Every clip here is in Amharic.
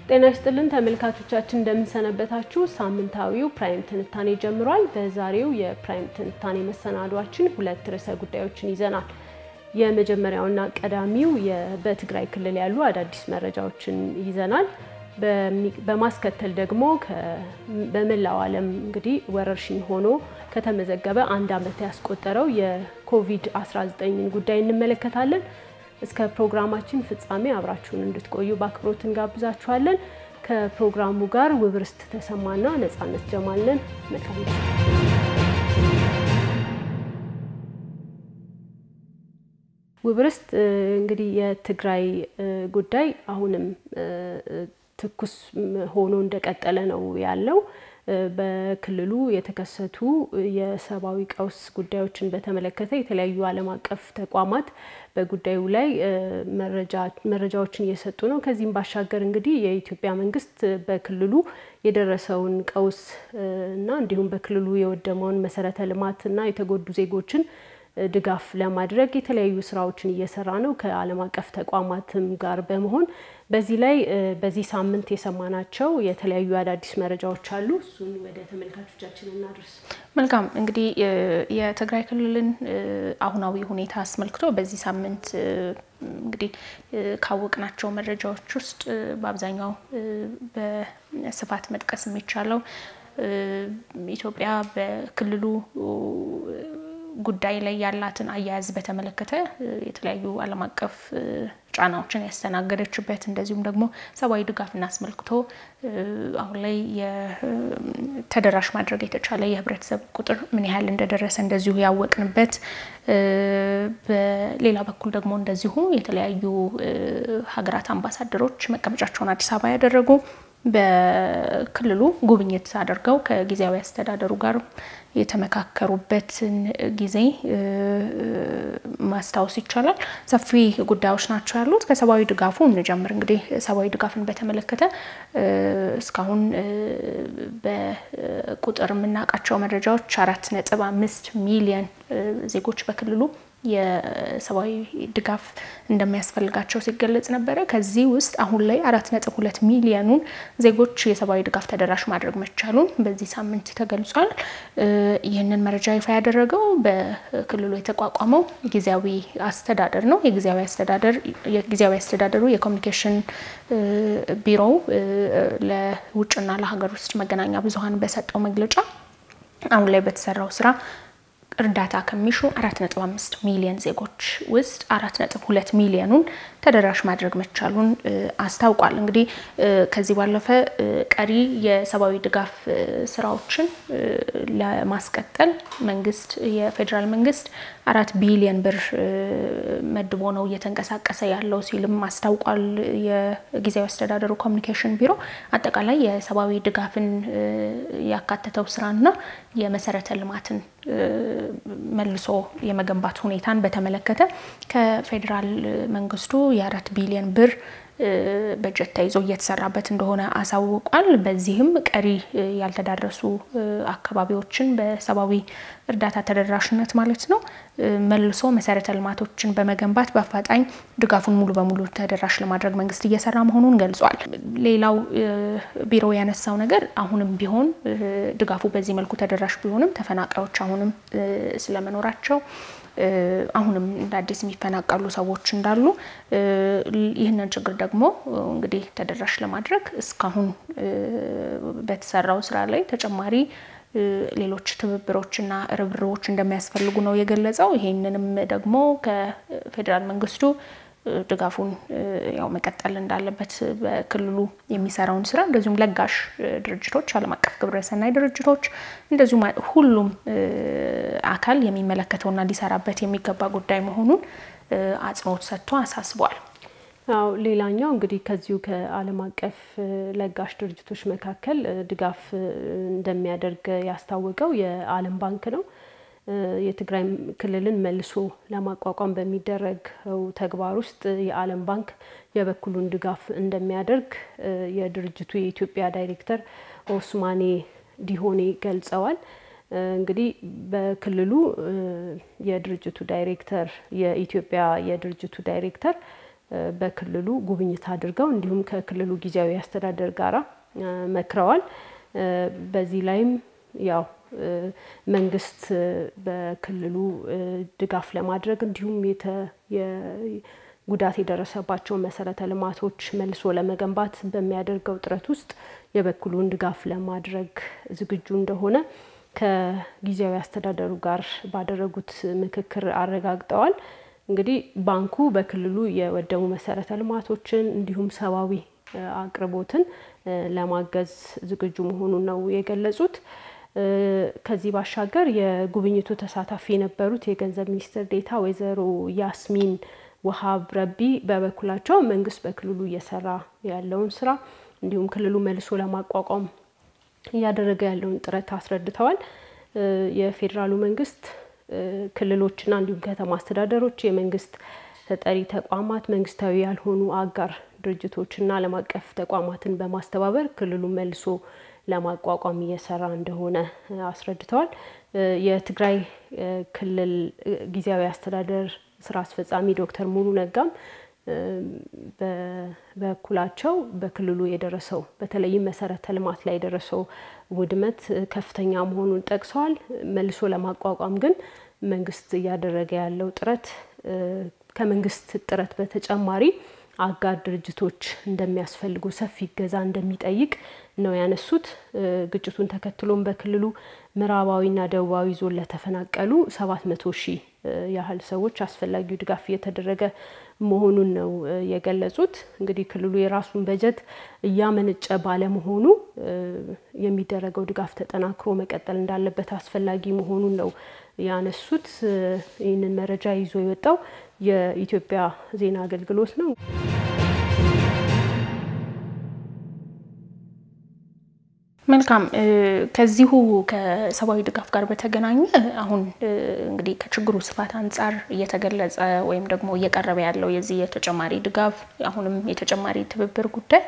ጤና ይስጥልን ተመልካቾቻችን እንደምንሰነበታችሁ። ሳምንታዊው ፕራይም ትንታኔ ጀምሯል። በዛሬው የፕራይም ትንታኔ መሰናዷችን ሁለት ርዕሰ ጉዳዮችን ይዘናል። የመጀመሪያውና ቀዳሚው በትግራይ ክልል ያሉ አዳዲስ መረጃዎችን ይዘናል። በማስከተል ደግሞ በመላው ዓለም እንግዲህ ወረርሽኝ ሆኖ ከተመዘገበ አንድ ዓመት ያስቆጠረው የኮቪድ-19ን ጉዳይ እንመለከታለን። እስከ ፕሮግራማችን ፍጻሜ አብራችሁን እንድትቆዩ በአክብሮት እንጋብዛችኋለን። ከፕሮግራሙ ጋር ውብርስት ተሰማና ነጻነት ጀማልነን መልካም ውብርስት እንግዲህ የትግራይ ጉዳይ አሁንም ትኩስ ሆኖ እንደቀጠለ ነው ያለው። በክልሉ የተከሰቱ የሰብአዊ ቀውስ ጉዳዮችን በተመለከተ የተለያዩ ዓለም አቀፍ ተቋማት በጉዳዩ ላይ መረጃዎችን እየሰጡ ነው። ከዚህም ባሻገር እንግዲህ የኢትዮጵያ መንግስት በክልሉ የደረሰውን ቀውስ እና እንዲሁም በክልሉ የወደመውን መሰረተ ልማት እና የተጎዱ ዜጎችን ድጋፍ ለማድረግ የተለያዩ ስራዎችን እየሰራ ነው ከዓለም አቀፍ ተቋማትም ጋር በመሆን በዚህ ላይ በዚህ ሳምንት የሰማናቸው የተለያዩ አዳዲስ መረጃዎች አሉ። እሱን ወደ ተመልካቾቻችን እናድርስ። መልካም እንግዲህ የትግራይ ክልልን አሁናዊ ሁኔታ አስመልክቶ በዚህ ሳምንት እንግዲህ ካወቅናቸው መረጃዎች ውስጥ በአብዛኛው በስፋት መጥቀስ የሚቻለው ኢትዮጵያ በክልሉ ጉዳይ ላይ ያላትን አያያዝ በተመለከተ የተለያዩ ዓለም አቀፍ ጫናዎችን ያስተናገደችበት እንደዚሁም ደግሞ ሰብአዊ ድጋፍን አስመልክቶ አሁን ላይ ተደራሽ ማድረግ የተቻለ የህብረተሰብ ቁጥር ምን ያህል እንደደረሰ እንደዚሁ ያወቅንበት፣ በሌላ በኩል ደግሞ እንደዚሁ የተለያዩ ሀገራት አምባሳደሮች መቀመጫቸውን አዲስ አበባ ያደረጉ በክልሉ ጉብኝት አድርገው ከጊዜያዊ አስተዳደሩ ጋር የተመካከሩበትን ጊዜ ማስታወስ ይቻላል። ሰፊ ጉዳዮች ናቸው ያሉት። ከሰብአዊ ድጋፉ እንጀምር። እንግዲህ ሰብአዊ ድጋፍን በተመለከተ እስካሁን በቁጥር የምናውቃቸው መረጃዎች አራት ነጥብ አምስት ሚሊየን ዜጎች በክልሉ የሰብአዊ ድጋፍ እንደሚያስፈልጋቸው ሲገለጽ ነበረ። ከዚህ ውስጥ አሁን ላይ አራት ነጥብ ሁለት ሚሊዮኑን ዜጎች የሰብአዊ ድጋፍ ተደራሽ ማድረግ መቻሉን በዚህ ሳምንት ተገልጿል። ይህንን መረጃ ይፋ ያደረገው በክልሉ የተቋቋመው ጊዜያዊ አስተዳደር ነው። የጊዜያዊ አስተዳደር የጊዜያዊ አስተዳደሩ የኮሚኒኬሽን ቢሮው ለውጭና ለሀገር ውስጥ መገናኛ ብዙኃን በሰጠው መግለጫ አሁን ላይ በተሰራው ስራ እርዳታ ከሚሹ አራት ነጥብ አምስት ሚሊዮን ዜጎች ውስጥ አራት ነጥብ ሁለት ሚሊዮኑን ተደራሽ ማድረግ መቻሉን አስታውቋል። እንግዲህ ከዚህ ባለፈ ቀሪ የሰብአዊ ድጋፍ ስራዎችን ለማስቀጠል መንግስት የፌዴራል መንግስት አራት ቢሊዮን ብር መድቦ ነው እየተንቀሳቀሰ ያለው ሲልም አስታውቋል። የጊዜያዊ አስተዳደሩ ኮሚኒኬሽን ቢሮ አጠቃላይ የሰብአዊ ድጋፍን ያካተተው ስራና የመሰረተ ልማትን መልሶ የመገንባት ሁኔታን በተመለከተ ከፌዴራል መንግስቱ የአራት ቢሊዮን ብር በጀት ተይዞ እየተሰራበት እንደሆነ አሳውቋል። በዚህም ቀሪ ያልተዳረሱ አካባቢዎችን በሰብአዊ እርዳታ ተደራሽነት ማለት ነው መልሶ መሰረተ ልማቶችን በመገንባት በአፋጣኝ ድጋፉን ሙሉ በሙሉ ተደራሽ ለማድረግ መንግስት እየሰራ መሆኑን ገልጿል። ሌላው ቢሮ ያነሳው ነገር አሁንም ቢሆን ድጋፉ በዚህ መልኩ ተደራሽ ቢሆንም ተፈናቃዮች አሁንም ስለመኖራቸው አሁንም እንደ አዲስ የሚፈናቀሉ ሰዎች እንዳሉ ይህንን ችግር ደግሞ እንግዲህ ተደራሽ ለማድረግ እስካሁን በተሰራው ስራ ላይ ተጨማሪ ሌሎች ትብብሮችና ርብርቦች እንደሚያስፈልጉ ነው የገለጸው። ይህንንም ደግሞ ከፌዴራል መንግስቱ ድጋፉን ያው መቀጠል እንዳለበት በክልሉ የሚሰራውን ስራ እንደዚሁም ለጋሽ ድርጅቶች፣ ዓለም አቀፍ ግብረሰናይ ድርጅቶች እንደዚሁም ሁሉም አካል የሚመለከተውና ሊሰራበት የሚገባ ጉዳይ መሆኑን አጽንኦት ሰጥቶ አሳስቧል። አዎ ሌላኛው እንግዲህ ከዚሁ ከዓለም አቀፍ ለጋሽ ድርጅቶች መካከል ድጋፍ እንደሚያደርግ ያስታወቀው የዓለም ባንክ ነው። የትግራይ ክልልን መልሶ ለማቋቋም በሚደረገው ተግባር ውስጥ የዓለም ባንክ የበኩሉን ድጋፍ እንደሚያደርግ የድርጅቱ የኢትዮጵያ ዳይሬክተር ኦስማኔ ዲሆኔ ገልጸዋል። እንግዲህ በክልሉ የድርጅቱ ዳይሬክተር የኢትዮጵያ የድርጅቱ ዳይሬክተር በክልሉ ጉብኝት አድርገው እንዲሁም ከክልሉ ጊዜያዊ አስተዳደር ጋራ መክረዋል። በዚህ ላይም ያው መንግስት በክልሉ ድጋፍ ለማድረግ እንዲሁም ጉዳት የደረሰባቸው መሰረተ ልማቶች መልሶ ለመገንባት በሚያደርገው ጥረት ውስጥ የበኩሉን ድጋፍ ለማድረግ ዝግጁ እንደሆነ ከጊዜያዊ አስተዳደሩ ጋር ባደረጉት ምክክር አረጋግጠዋል። እንግዲህ ባንኩ በክልሉ የወደሙ መሰረተ ልማቶችን እንዲሁም ሰብአዊ አቅርቦትን ለማገዝ ዝግጁ መሆኑን ነው የገለጹት። ከዚህ ባሻገር የጉብኝቱ ተሳታፊ የነበሩት የገንዘብ ሚኒስትር ዴኤታ ወይዘሮ ያስሚን ወሃብ ረቢ በበኩላቸው መንግስት በክልሉ እየሰራ ያለውን ስራ እንዲሁም ክልሉ መልሶ ለማቋቋም እያደረገ ያለውን ጥረት አስረድተዋል። የፌዴራሉ መንግስት ክልሎችና እንዲሁም ከተማ አስተዳደሮች፣ የመንግስት ተጠሪ ተቋማት፣ መንግስታዊ ያልሆኑ አጋር ድርጅቶችና ዓለም አቀፍ ተቋማትን በማስተባበር ክልሉ መልሶ ለማቋቋም እየሰራ እንደሆነ አስረድተዋል። የትግራይ ክልል ጊዜያዊ አስተዳደር ስራ አስፈጻሚ ዶክተር ሙሉ ነጋም በበኩላቸው በክልሉ የደረሰው በተለይም መሰረተ ልማት ላይ የደረሰው ውድመት ከፍተኛ መሆኑን ጠቅሰዋል። መልሶ ለማቋቋም ግን መንግስት እያደረገ ያለው ጥረት ከመንግስት ጥረት በተጨማሪ አጋር ድርጅቶች እንደሚያስፈልጉ ሰፊ እገዛ እንደሚጠይቅ ነው ያነሱት። ግጭቱን ተከትሎም በክልሉ ምዕራባዊና ደቡባዊ ዞን ለተፈናቀሉ ሰባት መቶ ሺህ ያህል ሰዎች አስፈላጊው ድጋፍ እየተደረገ መሆኑን ነው የገለጹት። እንግዲህ ክልሉ የራሱን በጀት እያመነጨ ባለመሆኑ የሚደረገው ድጋፍ ተጠናክሮ መቀጠል እንዳለበት አስፈላጊ መሆኑን ነው ያነሱት። ይህንን መረጃ ይዞ የወጣው የኢትዮጵያ ዜና አገልግሎት ነው። መልካም። ከዚሁ ከሰብአዊ ድጋፍ ጋር በተገናኘ አሁን እንግዲህ ከችግሩ ስፋት አንጻር እየተገለጸ ወይም ደግሞ እየቀረበ ያለው የዚህ የተጨማሪ ድጋፍ አሁንም የተጨማሪ ትብብር ጉዳይ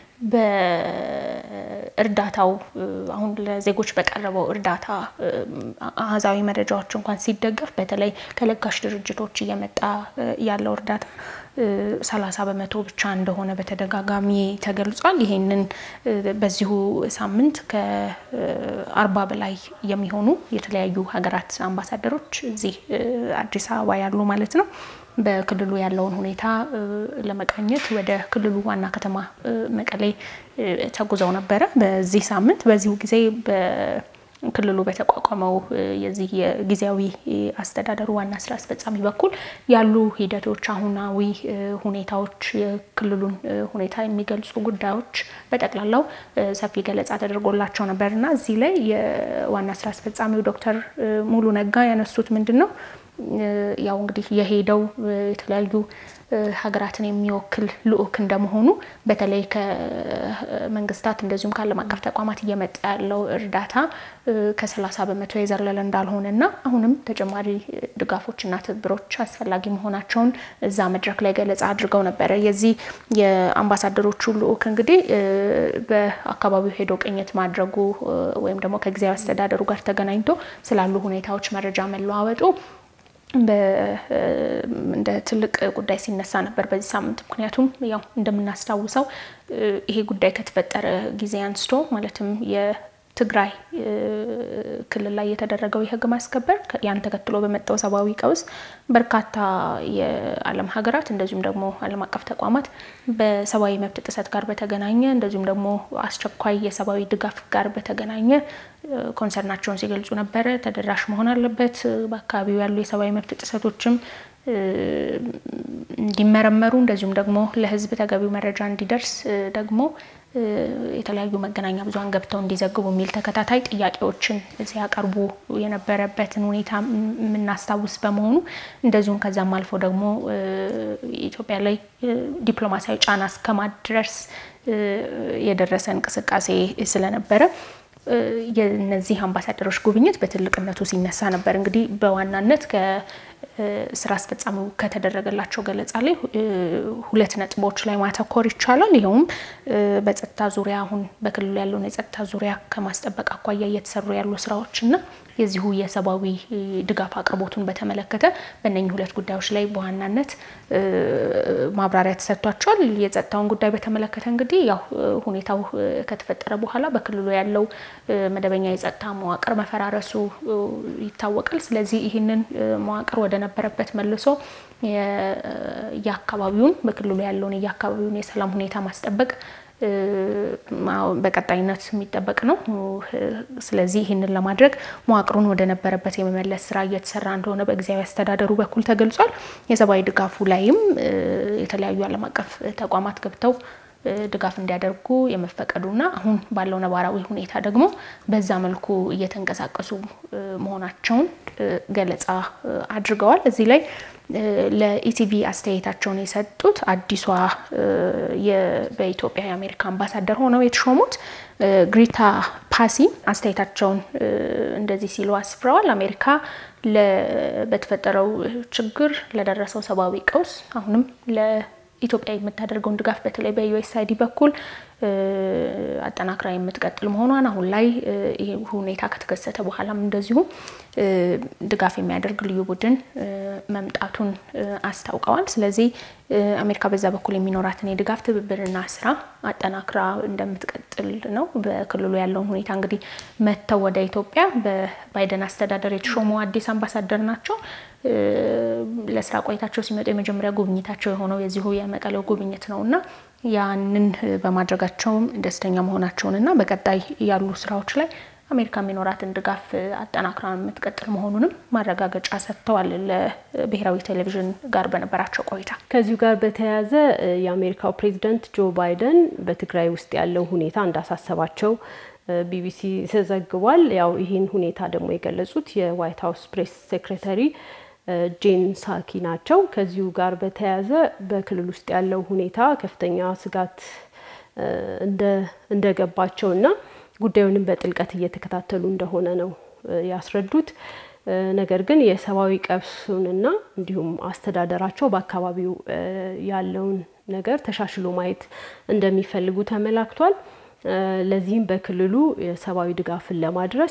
በእርዳታው አሁን ለዜጎች በቀረበው እርዳታ አሃዛዊ መረጃዎች እንኳን ሲደገፍ በተለይ ከለጋሽ ድርጅቶች እየመጣ ያለው እርዳታ ሰላሳ በመቶ ብቻ እንደሆነ በተደጋጋሚ ተገልጿል። ይሄንን በዚሁ ሳምንት ከአርባ በላይ የሚሆኑ የተለያዩ ሀገራት አምባሳደሮች እዚህ አዲስ አበባ ያሉ ማለት ነው በክልሉ ያለውን ሁኔታ ለመቃኘት ወደ ክልሉ ዋና ከተማ መቀሌ ተጉዘው ነበረ በዚህ ሳምንት። በዚሁ ጊዜ በክልሉ በተቋቋመው የዚህ የጊዜያዊ አስተዳደሩ ዋና ስራ አስፈጻሚ በኩል ያሉ ሂደቶች፣ አሁናዊ ሁኔታዎች፣ የክልሉን ሁኔታ የሚገልጹ ጉዳዮች በጠቅላላው ሰፊ ገለጻ ተደርጎላቸው ነበር እና እዚህ ላይ የዋና ስራ አስፈጻሚው ዶክተር ሙሉ ነጋ ያነሱት ምንድን ነው ያው እንግዲህ የሄደው የተለያዩ ሀገራትን የሚወክል ልዑክ እንደመሆኑ በተለይ ከመንግስታት እንደዚሁም ከዓለም አቀፍ ተቋማት እየመጣ ያለው እርዳታ ከሰላሳ በመቶ የዘለለ እንዳልሆነ እና አሁንም ተጨማሪ ድጋፎችና ትብብሮች አስፈላጊ መሆናቸውን እዛ መድረክ ላይ ገለጻ አድርገው ነበረ። የዚህ የአምባሳደሮቹ ልዑክ እንግዲህ በአካባቢው ሄዶ ቅኝት ማድረጉ ወይም ደግሞ ከጊዜያዊ አስተዳደሩ ጋር ተገናኝቶ ስላሉ ሁኔታዎች መረጃ መለዋወጡ እንደ ትልቅ ጉዳይ ሲነሳ ነበር በዚህ ሳምንት። ምክንያቱም ያው እንደምናስታውሰው ይሄ ጉዳይ ከተፈጠረ ጊዜ አንስቶ ማለትም የትግራይ ክልል ላይ የተደረገው የህግ ማስከበር ያን ተከትሎ በመጣው ሰብአዊ ቀውስ በርካታ የዓለም ሀገራት እንደዚሁም ደግሞ ዓለም አቀፍ ተቋማት በሰብአዊ መብት ጥሰት ጋር በተገናኘ እንደዚሁም ደግሞ አስቸኳይ የሰብአዊ ድጋፍ ጋር በተገናኘ ኮንሰርናቸውን ሲገልጹ ነበረ። ተደራሽ መሆን አለበት፣ በአካባቢው ያሉ የሰብአዊ መብት ጥሰቶችም እንዲመረመሩ እንደዚሁም ደግሞ ለህዝብ ተገቢው መረጃ እንዲደርስ ደግሞ የተለያዩ መገናኛ ብዙኃን ገብተው እንዲዘግቡ የሚል ተከታታይ ጥያቄዎችን ሲያቀርቡ የነበረበትን ሁኔታ የምናስታውስ በመሆኑ እንደዚሁም ከዛም አልፎ ደግሞ ኢትዮጵያ ላይ ዲፕሎማሲያዊ ጫና እስከማድረስ የደረሰ እንቅስቃሴ ስለነበረ የነዚህ አምባሳደሮች ጉብኝት በትልቅነቱ ሲነሳ ነበር። እንግዲህ በዋናነት ከስራ አስፈጻሚው ከተደረገላቸው ገለጻ ላይ ሁለት ነጥቦች ላይ ማተኮር ይቻላል። ይኸውም በጸጥታ ዙሪያ አሁን በክልሉ ያለውን የጸጥታ ዙሪያ ከማስጠበቅ አኳያ እየተሰሩ ያሉ ስራዎች እና የዚሁ የሰብአዊ ድጋፍ አቅርቦቱን በተመለከተ በእነኚህ ሁለት ጉዳዮች ላይ በዋናነት ማብራሪያ ተሰጥቷቸዋል። የጸጥታውን ጉዳይ በተመለከተ እንግዲህ ያው ሁኔታው ከተፈጠረ በኋላ በክልሉ ያለው መደበኛ የጸጥታ መዋቅር መፈራረሱ ይታወቃል። ስለዚህ ይህንን መዋቅር ወደ ነበረበት መልሶ የአካባቢውን በክልሉ ያለውን የአካባቢውን የሰላም ሁኔታ ማስጠበቅ በቀጣይነት የሚጠበቅ ነው። ስለዚህ ይህንን ለማድረግ መዋቅሩን ወደ ነበረበት የመመለስ ስራ እየተሰራ እንደሆነ በጊዜያዊ አስተዳደሩ በኩል ተገልጿል። የሰብአዊ ድጋፉ ላይም የተለያዩ ዓለም አቀፍ ተቋማት ገብተው ድጋፍ እንዲያደርጉ የመፈቀዱና አሁን ባለው ነባራዊ ሁኔታ ደግሞ በዛ መልኩ እየተንቀሳቀሱ መሆናቸውን ገለጻ አድርገዋል። እዚህ ላይ ለኢቲቪ አስተያየታቸውን የሰጡት አዲሷ በኢትዮጵያ የአሜሪካ አምባሳደር ሆነው የተሾሙት ግሪታ ፓሲ አስተያየታቸውን እንደዚህ ሲሉ አስፍረዋል። አሜሪካ በተፈጠረው ችግር ለደረሰው ሰብአዊ ቀውስ አሁንም ኢትዮጵያ የምታደርገውን ድጋፍ በተለይ በዩኤስአይዲ በኩል አጠናክራ የምትቀጥል መሆኗን አሁን ላይ ይህ ሁኔታ ከተከሰተ በኋላም እንደዚሁ ድጋፍ የሚያደርግ ልዩ ቡድን መምጣቱን አስታውቀዋል። ስለዚህ አሜሪካ በዛ በኩል የሚኖራትን የድጋፍ ትብብርና ስራ አጠናክራ እንደምትቀጥል ነው። በክልሉ ያለውን ሁኔታ እንግዲህ መጥተው ወደ ኢትዮጵያ በባይደን አስተዳደር የተሾሙ አዲስ አምባሳደር ናቸው። ለስራ ቆይታቸው ሲመጡ የመጀመሪያ ጉብኝታቸው የሆነው የዚሁ የመቀሌው ጉብኝት ነው እና ያንን በማድረጋቸውም ደስተኛ መሆናቸውን እና በቀጣይ ያሉ ስራዎች ላይ አሜሪካ የሚኖራትን ድጋፍ አጠናክራ የምትቀጥል መሆኑንም ማረጋገጫ ሰጥተዋል ለብሔራዊ ቴሌቪዥን ጋር በነበራቸው ቆይታ። ከዚሁ ጋር በተያያዘ የአሜሪካው ፕሬዚደንት ጆ ባይደን በትግራይ ውስጥ ያለው ሁኔታ እንዳሳሰባቸው ቢቢሲ ተዘግቧል። ያው ይህን ሁኔታ ደግሞ የገለጹት የዋይት ሀውስ ፕሬስ ሴክሬታሪ ጄን ሳኪ ናቸው። ከዚሁ ጋር በተያያዘ በክልል ውስጥ ያለው ሁኔታ ከፍተኛ ስጋት እንደገባቸው እና ጉዳዩንም በጥልቀት እየተከታተሉ እንደሆነ ነው ያስረዱት። ነገር ግን የሰብአዊ ቀውሱንና እንዲሁም አስተዳደራቸው በአካባቢው ያለውን ነገር ተሻሽሎ ማየት እንደሚፈልጉ ተመላክቷል። ለዚህም በክልሉ የሰብአዊ ድጋፍን ለማድረስ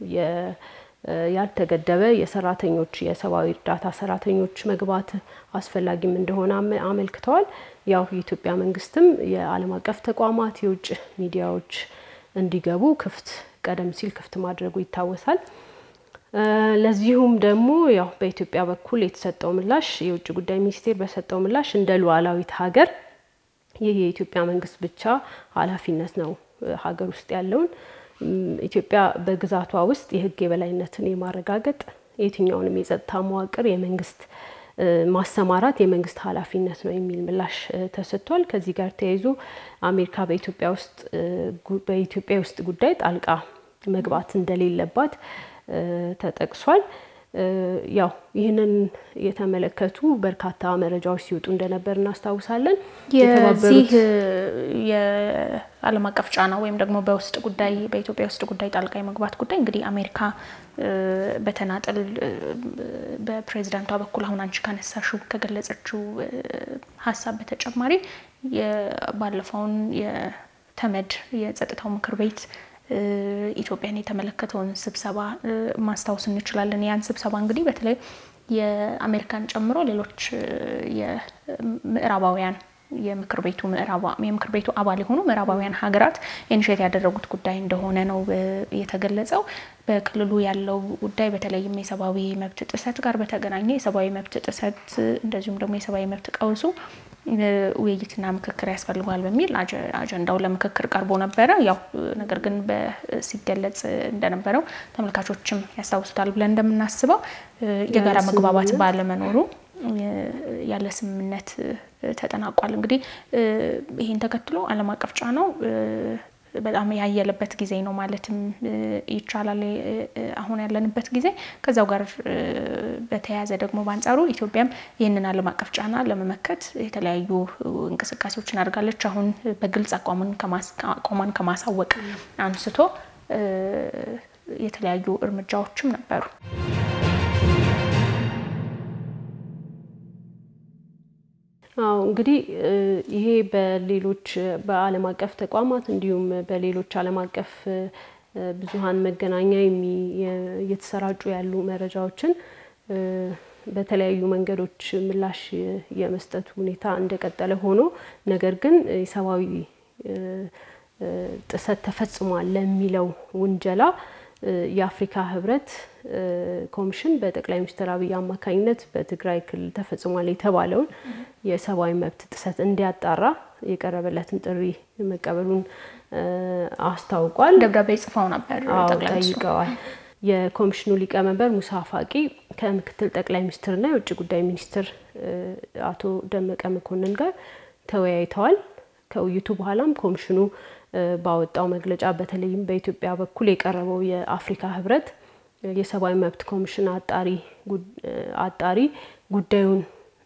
ያልተገደበ የሰራተኞች የሰብአዊ እርዳታ ሰራተኞች መግባት አስፈላጊም እንደሆነ አመልክተዋል። ያው የኢትዮጵያ መንግስትም የዓለም አቀፍ ተቋማት የውጭ ሚዲያዎች እንዲገቡ ክፍት ቀደም ሲል ክፍት ማድረጉ ይታወሳል። ለዚሁም ደግሞ ያው በኢትዮጵያ በኩል የተሰጠው ምላሽ የውጭ ጉዳይ ሚኒስቴር በሰጠው ምላሽ እንደ ሉዓላዊት ሀገር ይህ የኢትዮጵያ መንግስት ብቻ ኃላፊነት ነው ሀገር ውስጥ ያለውን ኢትዮጵያ በግዛቷ ውስጥ የሕግ የበላይነትን የማረጋገጥ የትኛውንም የጸጥታ መዋቅር የመንግስት ማሰማራት የመንግስት ኃላፊነት ነው የሚል ምላሽ ተሰጥቷል። ከዚህ ጋር ተያይዞ አሜሪካ በኢትዮጵያ ውስጥ በኢትዮጵያ ውስጥ ጉዳይ ጣልቃ መግባት እንደሌለባት ተጠቅሷል። ያው ይህንን የተመለከቱ በርካታ መረጃዎች ሲወጡ እንደነበር እናስታውሳለን። የዚህ የዓለም አቀፍ ጫና ወይም ደግሞ በውስጥ ጉዳይ በኢትዮጵያ ውስጥ ጉዳይ ጣልቃ የመግባት ጉዳይ እንግዲህ አሜሪካ በተናጠል በፕሬዚዳንቷ በኩል አሁን አንቺ ካነሳሽው ከገለጸችው ሀሳብ በተጨማሪ ባለፈውን የተመድ የጸጥታው ምክር ቤት ኢትዮጵያን የተመለከተውን ስብሰባ ማስታወስ እንችላለን። ያን ስብሰባ እንግዲህ በተለይ የአሜሪካን ጨምሮ ሌሎች የምዕራባውያን የምክር ቤቱ የምክር ቤቱ አባል የሆኑ ምዕራባውያን ሀገራት ኢኒሼት ያደረጉት ጉዳይ እንደሆነ ነው የተገለጸው። በክልሉ ያለው ጉዳይ በተለይም የሰብአዊ መብት ጥሰት ጋር በተገናኘ የሰብአዊ መብት ጥሰት እንደዚሁም ደግሞ የሰብአዊ መብት ቀውሱ ውይይትና ምክክር ያስፈልገዋል በሚል አጀንዳው ለምክክር ቀርቦ ነበረ። ያው ነገር ግን ሲገለጽ እንደነበረው ተመልካቾችም ያስታውሱታል ብለን እንደምናስበው የጋራ መግባባት ባለመኖሩ ያለ ስምምነት ተጠናቋል። እንግዲህ ይህን ተከትሎ ዓለም አቀፍ ጫናው በጣም ያየለበት ጊዜ ነው ማለትም ይቻላል አሁን ያለንበት ጊዜ። ከዛው ጋር በተያያዘ ደግሞ በአንጻሩ ኢትዮጵያም ይህንን ዓለም አቀፍ ጫና ለመመከት የተለያዩ እንቅስቃሴዎችን አድርጋለች። አሁን በግልጽ አቋሟን ከማሳወቅ አንስቶ የተለያዩ እርምጃዎችም ነበሩ። አዎ እንግዲህ ይሄ በሌሎች በዓለም አቀፍ ተቋማት እንዲሁም በሌሎች ዓለም አቀፍ ብዙሃን መገናኛ እየተሰራጩ ያሉ መረጃዎችን በተለያዩ መንገዶች ምላሽ የመስጠቱ ሁኔታ እንደቀጠለ ሆኖ ነገር ግን የሰብአዊ ጥሰት ተፈጽሟል ለሚለው ውንጀላ የአፍሪካ ህብረት ኮሚሽን በጠቅላይ ሚኒስትር አብይ አማካኝነት በትግራይ ክልል ተፈጽሟል የተባለውን የሰብአዊ መብት ጥሰት እንዲያጣራ የቀረበለትን ጥሪ መቀበሉን አስታውቋል። ደብዳቤ ጽፈው ነበር ጠይቀዋል። የኮሚሽኑ ሊቀመንበር ሙሳ ፋቂ ከምክትል ጠቅላይ ሚኒስትርና የውጭ ጉዳይ ሚኒስትር አቶ ደመቀ መኮንን ጋር ተወያይተዋል። ከውይይቱ በኋላም ኮሚሽኑ ባወጣው መግለጫ በተለይም በኢትዮጵያ በኩል የቀረበው የአፍሪካ ህብረት የሰብአዊ መብት ኮሚሽን አጣሪ አጣሪ ጉዳዩን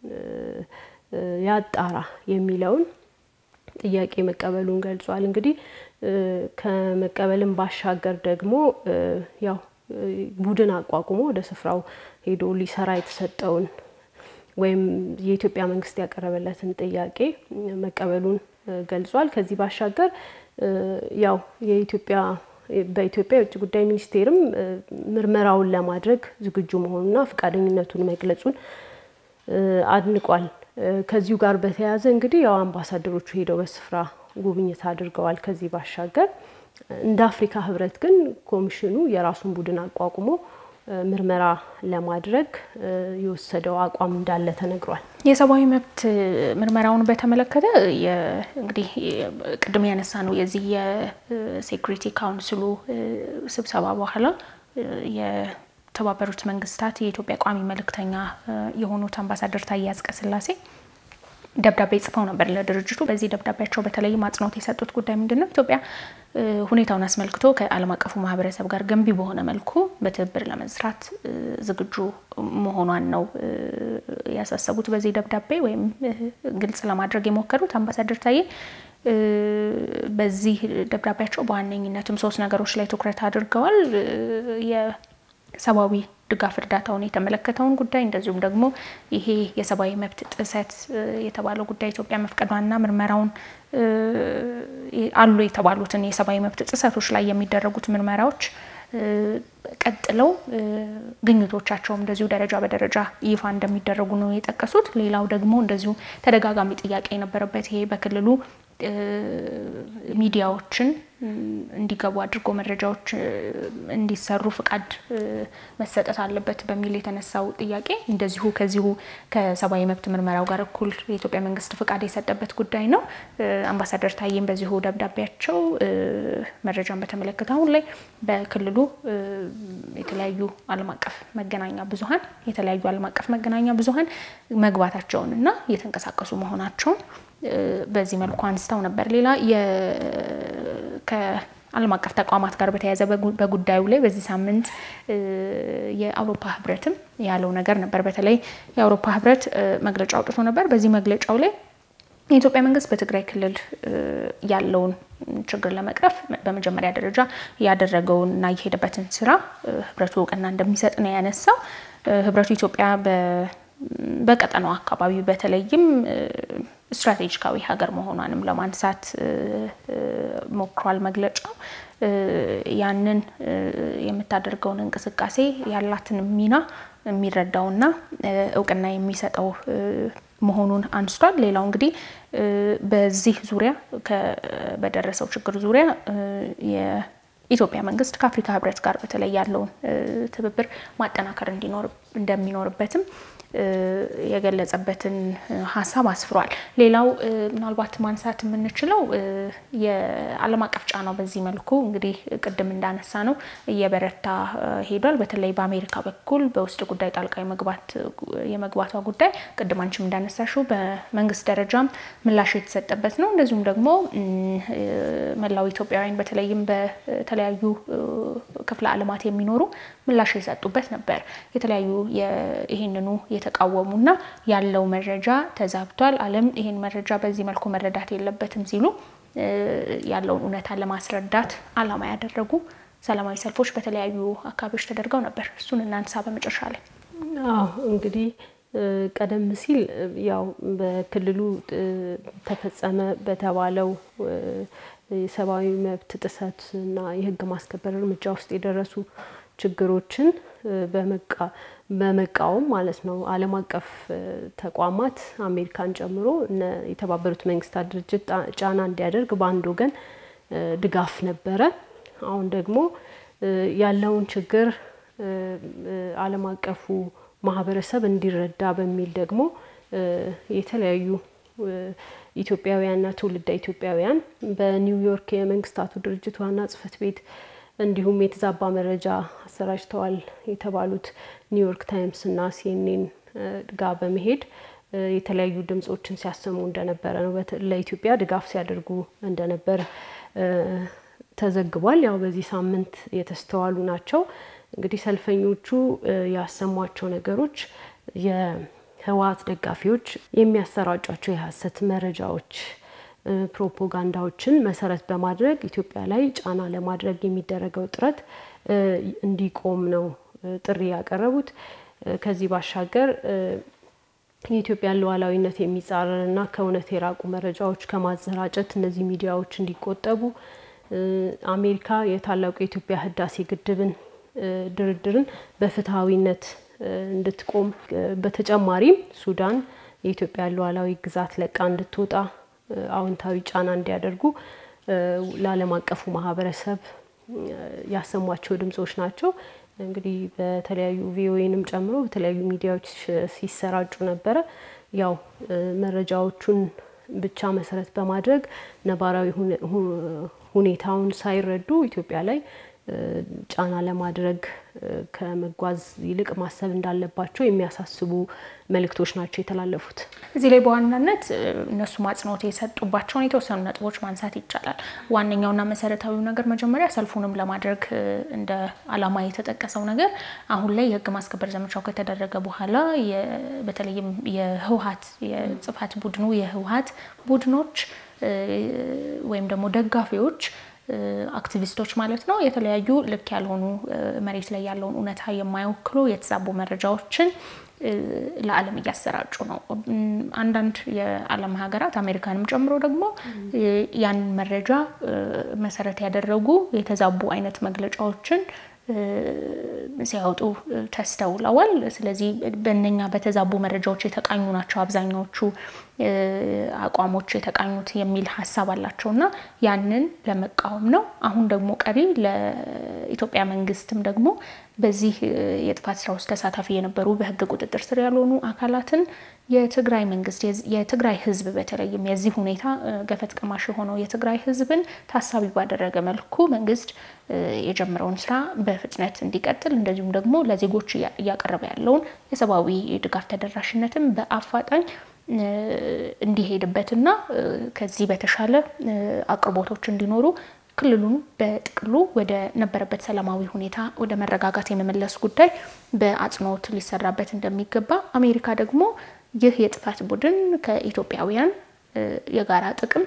ያጣራ የሚለውን ጥያቄ መቀበሉን ገልጿል። እንግዲህ ከመቀበልም ባሻገር ደግሞ ያው ቡድን አቋቁሞ ወደ ስፍራው ሄዶ ሊሰራ የተሰጠውን ወይም የኢትዮጵያ መንግስት ያቀረበለትን ጥያቄ መቀበሉን ገልጿል። ከዚህ ባሻገር ያው የኢትዮጵያ በኢትዮጵያ የውጭ ጉዳይ ሚኒስቴርም ምርመራውን ለማድረግ ዝግጁ መሆኑና ፈቃደኝነቱን መግለጹን አድንቋል። ከዚሁ ጋር በተያያዘ እንግዲህ ያው አምባሳደሮቹ ሄደው በስፍራ ጉብኝት አድርገዋል። ከዚህ ባሻገር እንደ አፍሪካ ህብረት ግን ኮሚሽኑ የራሱን ቡድን አቋቁሞ ምርመራ ለማድረግ የወሰደው አቋም እንዳለ ተነግሯል። የሰብአዊ መብት ምርመራውን በተመለከተ እንግዲህ ቅድም ያነሳ ነው የዚህ የሴኩሪቲ ካውንስሉ ስብሰባ በኋላ የተባበሩት መንግስታት የኢትዮጵያ ቋሚ መልእክተኛ የሆኑት አምባሳደር ታዬ አጽቀሥላሴ ደብዳቤ ጽፈው ነበር ለድርጅቱ። በዚህ ደብዳቤያቸው በተለይም አጽንኦት የሰጡት ጉዳይ ምንድን ነው? ኢትዮጵያ ሁኔታውን አስመልክቶ ከዓለም አቀፉ ማህበረሰብ ጋር ገንቢ በሆነ መልኩ በትብብር ለመስራት ዝግጁ መሆኗን ነው ያሳሰቡት። በዚህ ደብዳቤ ወይም ግልጽ ለማድረግ የሞከሩት አምባሳደር ታዬ በዚህ ደብዳቤያቸው በዋነኝነትም ሶስት ነገሮች ላይ ትኩረት አድርገዋል። የሰብአዊ ድጋፍ እርዳታውን የተመለከተውን ጉዳይ እንደዚሁም ደግሞ ይሄ የሰብአዊ መብት ጥሰት የተባለው ጉዳይ ኢትዮጵያ መፍቀዷና ምርመራውን አሉ የተባሉትን የሰብአዊ መብት ጥሰቶች ላይ የሚደረጉት ምርመራዎች ቀጥለው ግኝቶቻቸውም እንደዚሁ ደረጃ በደረጃ ይፋ እንደሚደረጉ ነው የጠቀሱት። ሌላው ደግሞ እንደዚሁ ተደጋጋሚ ጥያቄ የነበረበት ይሄ በክልሉ ሚዲያዎችን እንዲገቡ አድርጎ መረጃዎች እንዲሰሩ ፍቃድ መሰጠት አለበት በሚል የተነሳው ጥያቄ እንደዚሁ ከዚሁ ከሰብአዊ መብት ምርመራው ጋር እኩል የኢትዮጵያ መንግስት ፍቃድ የሰጠበት ጉዳይ ነው። አምባሳደር ታዬም በዚሁ ደብዳቤያቸው መረጃን በተመለከተ አሁን ላይ በክልሉ የተለያዩ ዓለም አቀፍ መገናኛ ብዙኃን የተለያዩ ዓለም አቀፍ መገናኛ ብዙኃን መግባታቸውን እና እየተንቀሳቀሱ መሆናቸውን በዚህ መልኩ አንስተው ነበር። ሌላ ከዓለም አቀፍ ተቋማት ጋር በተያያዘ በጉዳዩ ላይ በዚህ ሳምንት የአውሮፓ ህብረትም ያለው ነገር ነበር። በተለይ የአውሮፓ ህብረት መግለጫ አውጥቶ ነበር። በዚህ መግለጫው ላይ የኢትዮጵያ መንግስት በትግራይ ክልል ያለውን ችግር ለመቅረፍ በመጀመሪያ ደረጃ ያደረገውን እና የሄደበትን ስራ ህብረቱ እውቅና እንደሚሰጥ ነው ያነሳው። ህብረቱ ኢትዮጵያ በቀጠናው አካባቢ በተለይም ስትራቴጂካዊ ሀገር መሆኗንም ለማንሳት ሞክሯል መግለጫው። ያንን የምታደርገውን እንቅስቃሴ ያላትን ሚና የሚረዳውና እውቅና የሚሰጠው መሆኑን አንስቷል። ሌላው እንግዲህ በዚህ ዙሪያ በደረሰው ችግር ዙሪያ የኢትዮጵያ መንግስት ከአፍሪካ ህብረት ጋር በተለይ ያለውን ትብብር ማጠናከር እንደሚኖርበትም የገለጸበትን ሀሳብ አስፍሯል። ሌላው ምናልባት ማንሳት የምንችለው የዓለም አቀፍ ጫናው በዚህ መልኩ እንግዲህ ቅድም እንዳነሳ ነው እየበረታ ሄዷል። በተለይ በአሜሪካ በኩል በውስጥ ጉዳይ ጣልቃ የመግባቷ ጉዳይ ቅድም አንቺም እንዳነሳሽው በመንግስት ደረጃም ምላሽ የተሰጠበት ነው። እንደዚሁም ደግሞ መላው ኢትዮጵያውያን በተለይም በተለያዩ ክፍለ ዓለማት የሚኖሩ ምላሽ የሰጡበት ነበር። የተለያዩ ይህንኑ የተቃወሙና ያለው መረጃ ተዛብቷል፣ ዓለም ይህን መረጃ በዚህ መልኩ መረዳት የለበትም ሲሉ ያለውን እውነታ ለማስረዳት ዓላማ ያደረጉ ሰላማዊ ሰልፎች በተለያዩ አካባቢዎች ተደርገው ነበር። እሱን እናንሳ በመጨረሻ ላይ። አዎ እንግዲህ ቀደም ሲል ያው በክልሉ ተፈጸመ በተባለው የሰብአዊ መብት ጥሰት እና የህግ ማስከበር እርምጃ ውስጥ የደረሱ ችግሮችን በመቃወም ማለት ነው ዓለም አቀፍ ተቋማት አሜሪካን ጨምሮ የተባበሩት መንግስታት ድርጅት ጫና እንዲያደርግ በአንድ ወገን ድጋፍ ነበረ። አሁን ደግሞ ያለውን ችግር ዓለም አቀፉ ማህበረሰብ እንዲረዳ በሚል ደግሞ የተለያዩ ኢትዮጵያውያንና ትውልደ ኢትዮጵያውያን በኒውዮርክ የመንግስታቱ ድርጅት ዋና ጽህፈት ቤት እንዲሁም የተዛባ መረጃ አሰራጭተዋል የተባሉት ኒውዮርክ ታይምስ እና ሲኤንኤን ጋር በመሄድ የተለያዩ ድምጾችን ሲያሰሙ እንደነበረ ነው። ለኢትዮጵያ ድጋፍ ሲያደርጉ እንደነበረ ተዘግቧል። ያው በዚህ ሳምንት የተስተዋሉ ናቸው። እንግዲህ ሰልፈኞቹ ያሰሟቸው ነገሮች የህወሓት ደጋፊዎች የሚያሰራጯቸው የሀሰት መረጃዎች ፕሮፓጋንዳዎችን መሰረት በማድረግ ኢትዮጵያ ላይ ጫና ለማድረግ የሚደረገው ጥረት እንዲቆም ነው ጥሪ ያቀረቡት። ከዚህ ባሻገር የኢትዮጵያን ሉዓላዊነት የሚጻረር እና ከእውነት የራቁ መረጃዎች ከማሰራጨት እነዚህ ሚዲያዎች እንዲቆጠቡ፣ አሜሪካ የታላቁ የኢትዮጵያ ህዳሴ ግድብን ድርድርን በፍትሐዊነት እንድትቆም፣ በተጨማሪም ሱዳን የኢትዮጵያን ሉዓላዊ ግዛት ለቃ እንድትወጣ አዎንታዊ ጫና እንዲያደርጉ ለዓለም አቀፉ ማህበረሰብ ያሰሟቸው ድምጾች ናቸው። እንግዲህ በተለያዩ ቪኦኤንም ጨምሮ በተለያዩ ሚዲያዎች ሲሰራጩ ነበረ። ያው መረጃዎቹን ብቻ መሰረት በማድረግ ነባራዊ ሁኔታውን ሳይረዱ ኢትዮጵያ ላይ ጫና ለማድረግ ከመጓዝ ይልቅ ማሰብ እንዳለባቸው የሚያሳስቡ መልእክቶች ናቸው የተላለፉት። እዚህ ላይ በዋናነት እነሱ አጽንኦት የሰጡባቸውን የተወሰኑ ነጥቦች ማንሳት ይቻላል። ዋነኛውና መሰረታዊው ነገር መጀመሪያ ሰልፉንም ለማድረግ እንደ ዓላማ የተጠቀሰው ነገር አሁን ላይ የህግ ማስከበር ዘመቻው ከተደረገ በኋላ በተለይም የህወሓት የጽፋት ቡድኑ የህወሓት ቡድኖች ወይም ደግሞ ደጋፊዎች አክቲቪስቶች ማለት ነው። የተለያዩ ልክ ያልሆኑ መሬት ላይ ያለውን እውነታ የማይወክሉ የተዛቡ መረጃዎችን ለዓለም እያሰራጩ ነው። አንዳንድ የዓለም ሀገራት አሜሪካንም ጨምሮ ደግሞ ያን መረጃ መሰረት ያደረጉ የተዛቡ አይነት መግለጫዎችን ሲያወጡ ተስተውለዋል። ስለዚህ በእነኛ በተዛቡ መረጃዎች የተቃኙ ናቸው አብዛኛዎቹ አቋሞች የተቃኙት የሚል ሀሳብ አላቸው እና ያንን ለመቃወም ነው። አሁን ደግሞ ቀሪ ለኢትዮጵያ መንግስትም ደግሞ በዚህ የጥፋት ስራ ውስጥ ተሳታፊ የነበሩ በህግ ቁጥጥር ስር ያልሆኑ አካላትን የትግራይ መንግስት የትግራይ ህዝብ በተለይም የዚህ ሁኔታ ገፈት ቀማሽ የሆነው የትግራይ ህዝብን ታሳቢ ባደረገ መልኩ መንግስት የጀመረውን ስራ በፍጥነት እንዲቀጥል እንደዚሁም ደግሞ ለዜጎች እያቀረበ ያለውን የሰብአዊ ድጋፍ ተደራሽነትም በአፋጣኝ እንዲሄድበትና ከዚህ በተሻለ አቅርቦቶች እንዲኖሩ ክልሉን በጥቅሉ ወደ ነበረበት ሰላማዊ ሁኔታ ወደ መረጋጋት የመመለስ ጉዳይ በአጽንኦት ሊሰራበት እንደሚገባ አሜሪካ ደግሞ ይህ የጥፋት ቡድን ከኢትዮጵያውያን የጋራ ጥቅም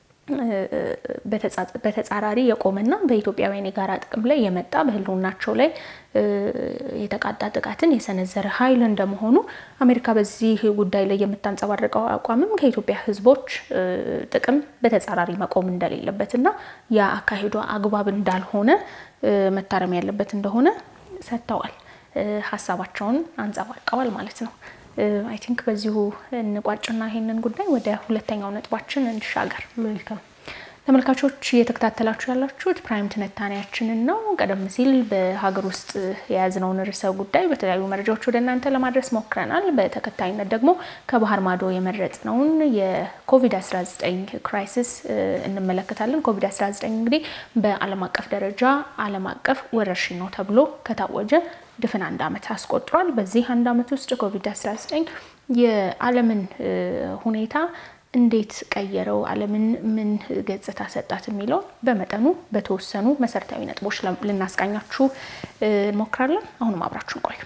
በተጻራሪ የቆመና በኢትዮጵያውያን የጋራ ጥቅም ላይ የመጣ በህልውናቸው ላይ የተቃጣ ጥቃትን የሰነዘረ ኃይል እንደመሆኑ አሜሪካ በዚህ ጉዳይ ላይ የምታንጸባርቀው አቋምም ከኢትዮጵያ ህዝቦች ጥቅም በተጻራሪ መቆም እንደሌለበትና ያ አካሄዷ አግባብ እንዳልሆነ መታረም ያለበት እንደሆነ ሰጥተዋል። ሀሳባቸውን አንጸባርቀዋል ማለት ነው። አይ ቲንክ በዚሁ እንቋጭና ይሄንን ጉዳይ ወደ ሁለተኛው ነጥባችን እንሻገር። መልካም ተመልካቾች እየተከታተላችሁ ያላችሁት ፕራይም ትንታኔያችንን ነው። ቀደም ሲል በሀገር ውስጥ የያዝነውን ርዕሰ ጉዳይ በተለያዩ መረጃዎች ወደ እናንተ ለማድረስ ሞክረናል። በተከታይነት ደግሞ ከባህር ማዶ የመረጥነውን የኮቪድ-19 ክራይሲስ እንመለከታለን። ኮቪድ-19 እንግዲህ በዓለም አቀፍ ደረጃ ዓለም አቀፍ ወረርሽኝ ነው ተብሎ ከታወጀ ድፍን አንድ ዓመት አስቆጥሯል። በዚህ አንድ ዓመት ውስጥ ኮቪድ-19 የዓለምን ሁኔታ እንዴት ቀየረው፣ ዓለምን ምን ገጽታ ሰጣት የሚለውን በመጠኑ በተወሰኑ መሰረታዊ ነጥቦች ልናስቃኛችሁ እንሞክራለን። አሁንም አብራችሁን ቆዩ።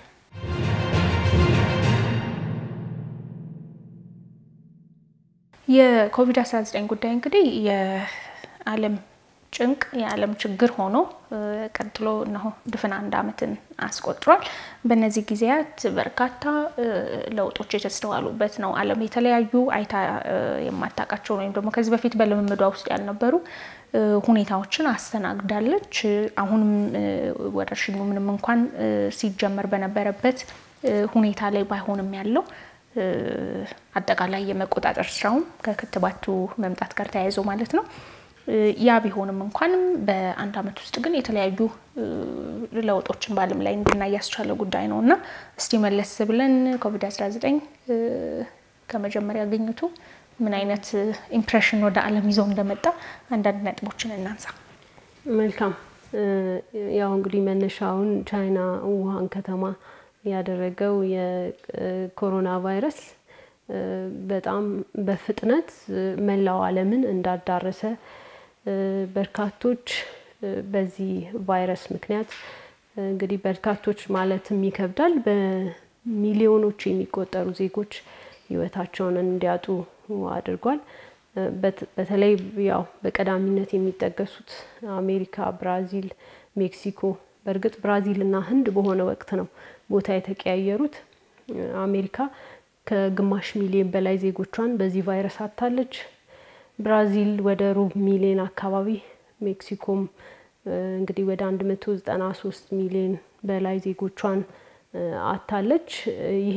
የኮቪድ-19 ጉዳይ እንግዲህ የዓለም ጭንቅ የዓለም ችግር ሆኖ ቀጥሎ እነሆ ድፍን አንድ ዓመትን አስቆጥሯል። በእነዚህ ጊዜያት በርካታ ለውጦች የተስተዋሉበት ነው። ዓለም የተለያዩ አይታ የማታውቃቸውን ወይም ደግሞ ከዚህ በፊት በልምምዷ ውስጥ ያልነበሩ ሁኔታዎችን አስተናግዳለች። አሁንም ወረርሽኙ ምንም እንኳን ሲጀመር በነበረበት ሁኔታ ላይ ባይሆንም ያለው አጠቃላይ የመቆጣጠር ስራውም ከክትባቱ መምጣት ጋር ተያይዞ ማለት ነው ያ ቢሆንም እንኳንም በአንድ ዓመት ውስጥ ግን የተለያዩ ለውጦችን በዓለም ላይ እንድናይ ያስቻለ ጉዳይ ነው እና እስቲ መለስ ብለን ኮቪድ-19 ከመጀመሪያ ግኝቱ ምን አይነት ኢምፕሬሽን ወደ ዓለም ይዘው እንደመጣ አንዳንድ ነጥቦችን እናንሳ። መልካም። ያው እንግዲህ መነሻውን ቻይና ውሃን ከተማ ያደረገው የኮሮና ቫይረስ በጣም በፍጥነት መላው ዓለምን እንዳዳረሰ በርካቶች በዚህ ቫይረስ ምክንያት እንግዲህ በርካቶች ማለትም ይከብዳል፣ በሚሊዮኖች የሚቆጠሩ ዜጎች ሕይወታቸውን እንዲያጡ አድርጓል። በተለይ ያው በቀዳሚነት የሚጠቀሱት አሜሪካ፣ ብራዚል፣ ሜክሲኮ በእርግጥ ብራዚል እና ህንድ በሆነ ወቅት ነው ቦታ የተቀያየሩት። አሜሪካ ከግማሽ ሚሊዮን በላይ ዜጎቿን በዚህ ቫይረስ አታለች። ብራዚል ወደ ሩብ ሚሊዮን አካባቢ፣ ሜክሲኮም እንግዲህ ወደ አንድ መቶ ዘጠና ሶስት ሚሊዮን በላይ ዜጎቿን አታለች። ይሄ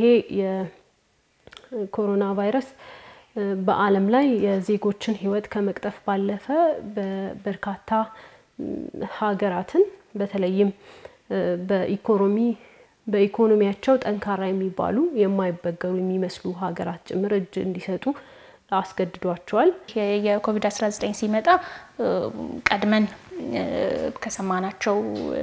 የኮሮና ቫይረስ በዓለም ላይ የዜጎችን ህይወት ከመቅጠፍ ባለፈ በበርካታ ሀገራትን በተለይም በኢኮኖሚ በኢኮኖሚያቸው ጠንካራ የሚባሉ የማይበገሩ የሚመስሉ ሀገራት ጭምር እጅ እንዲሰጡ አስገድዷቸዋል። የኮቪድ-19 ሲመጣ ቀድመን ከሰማናቸው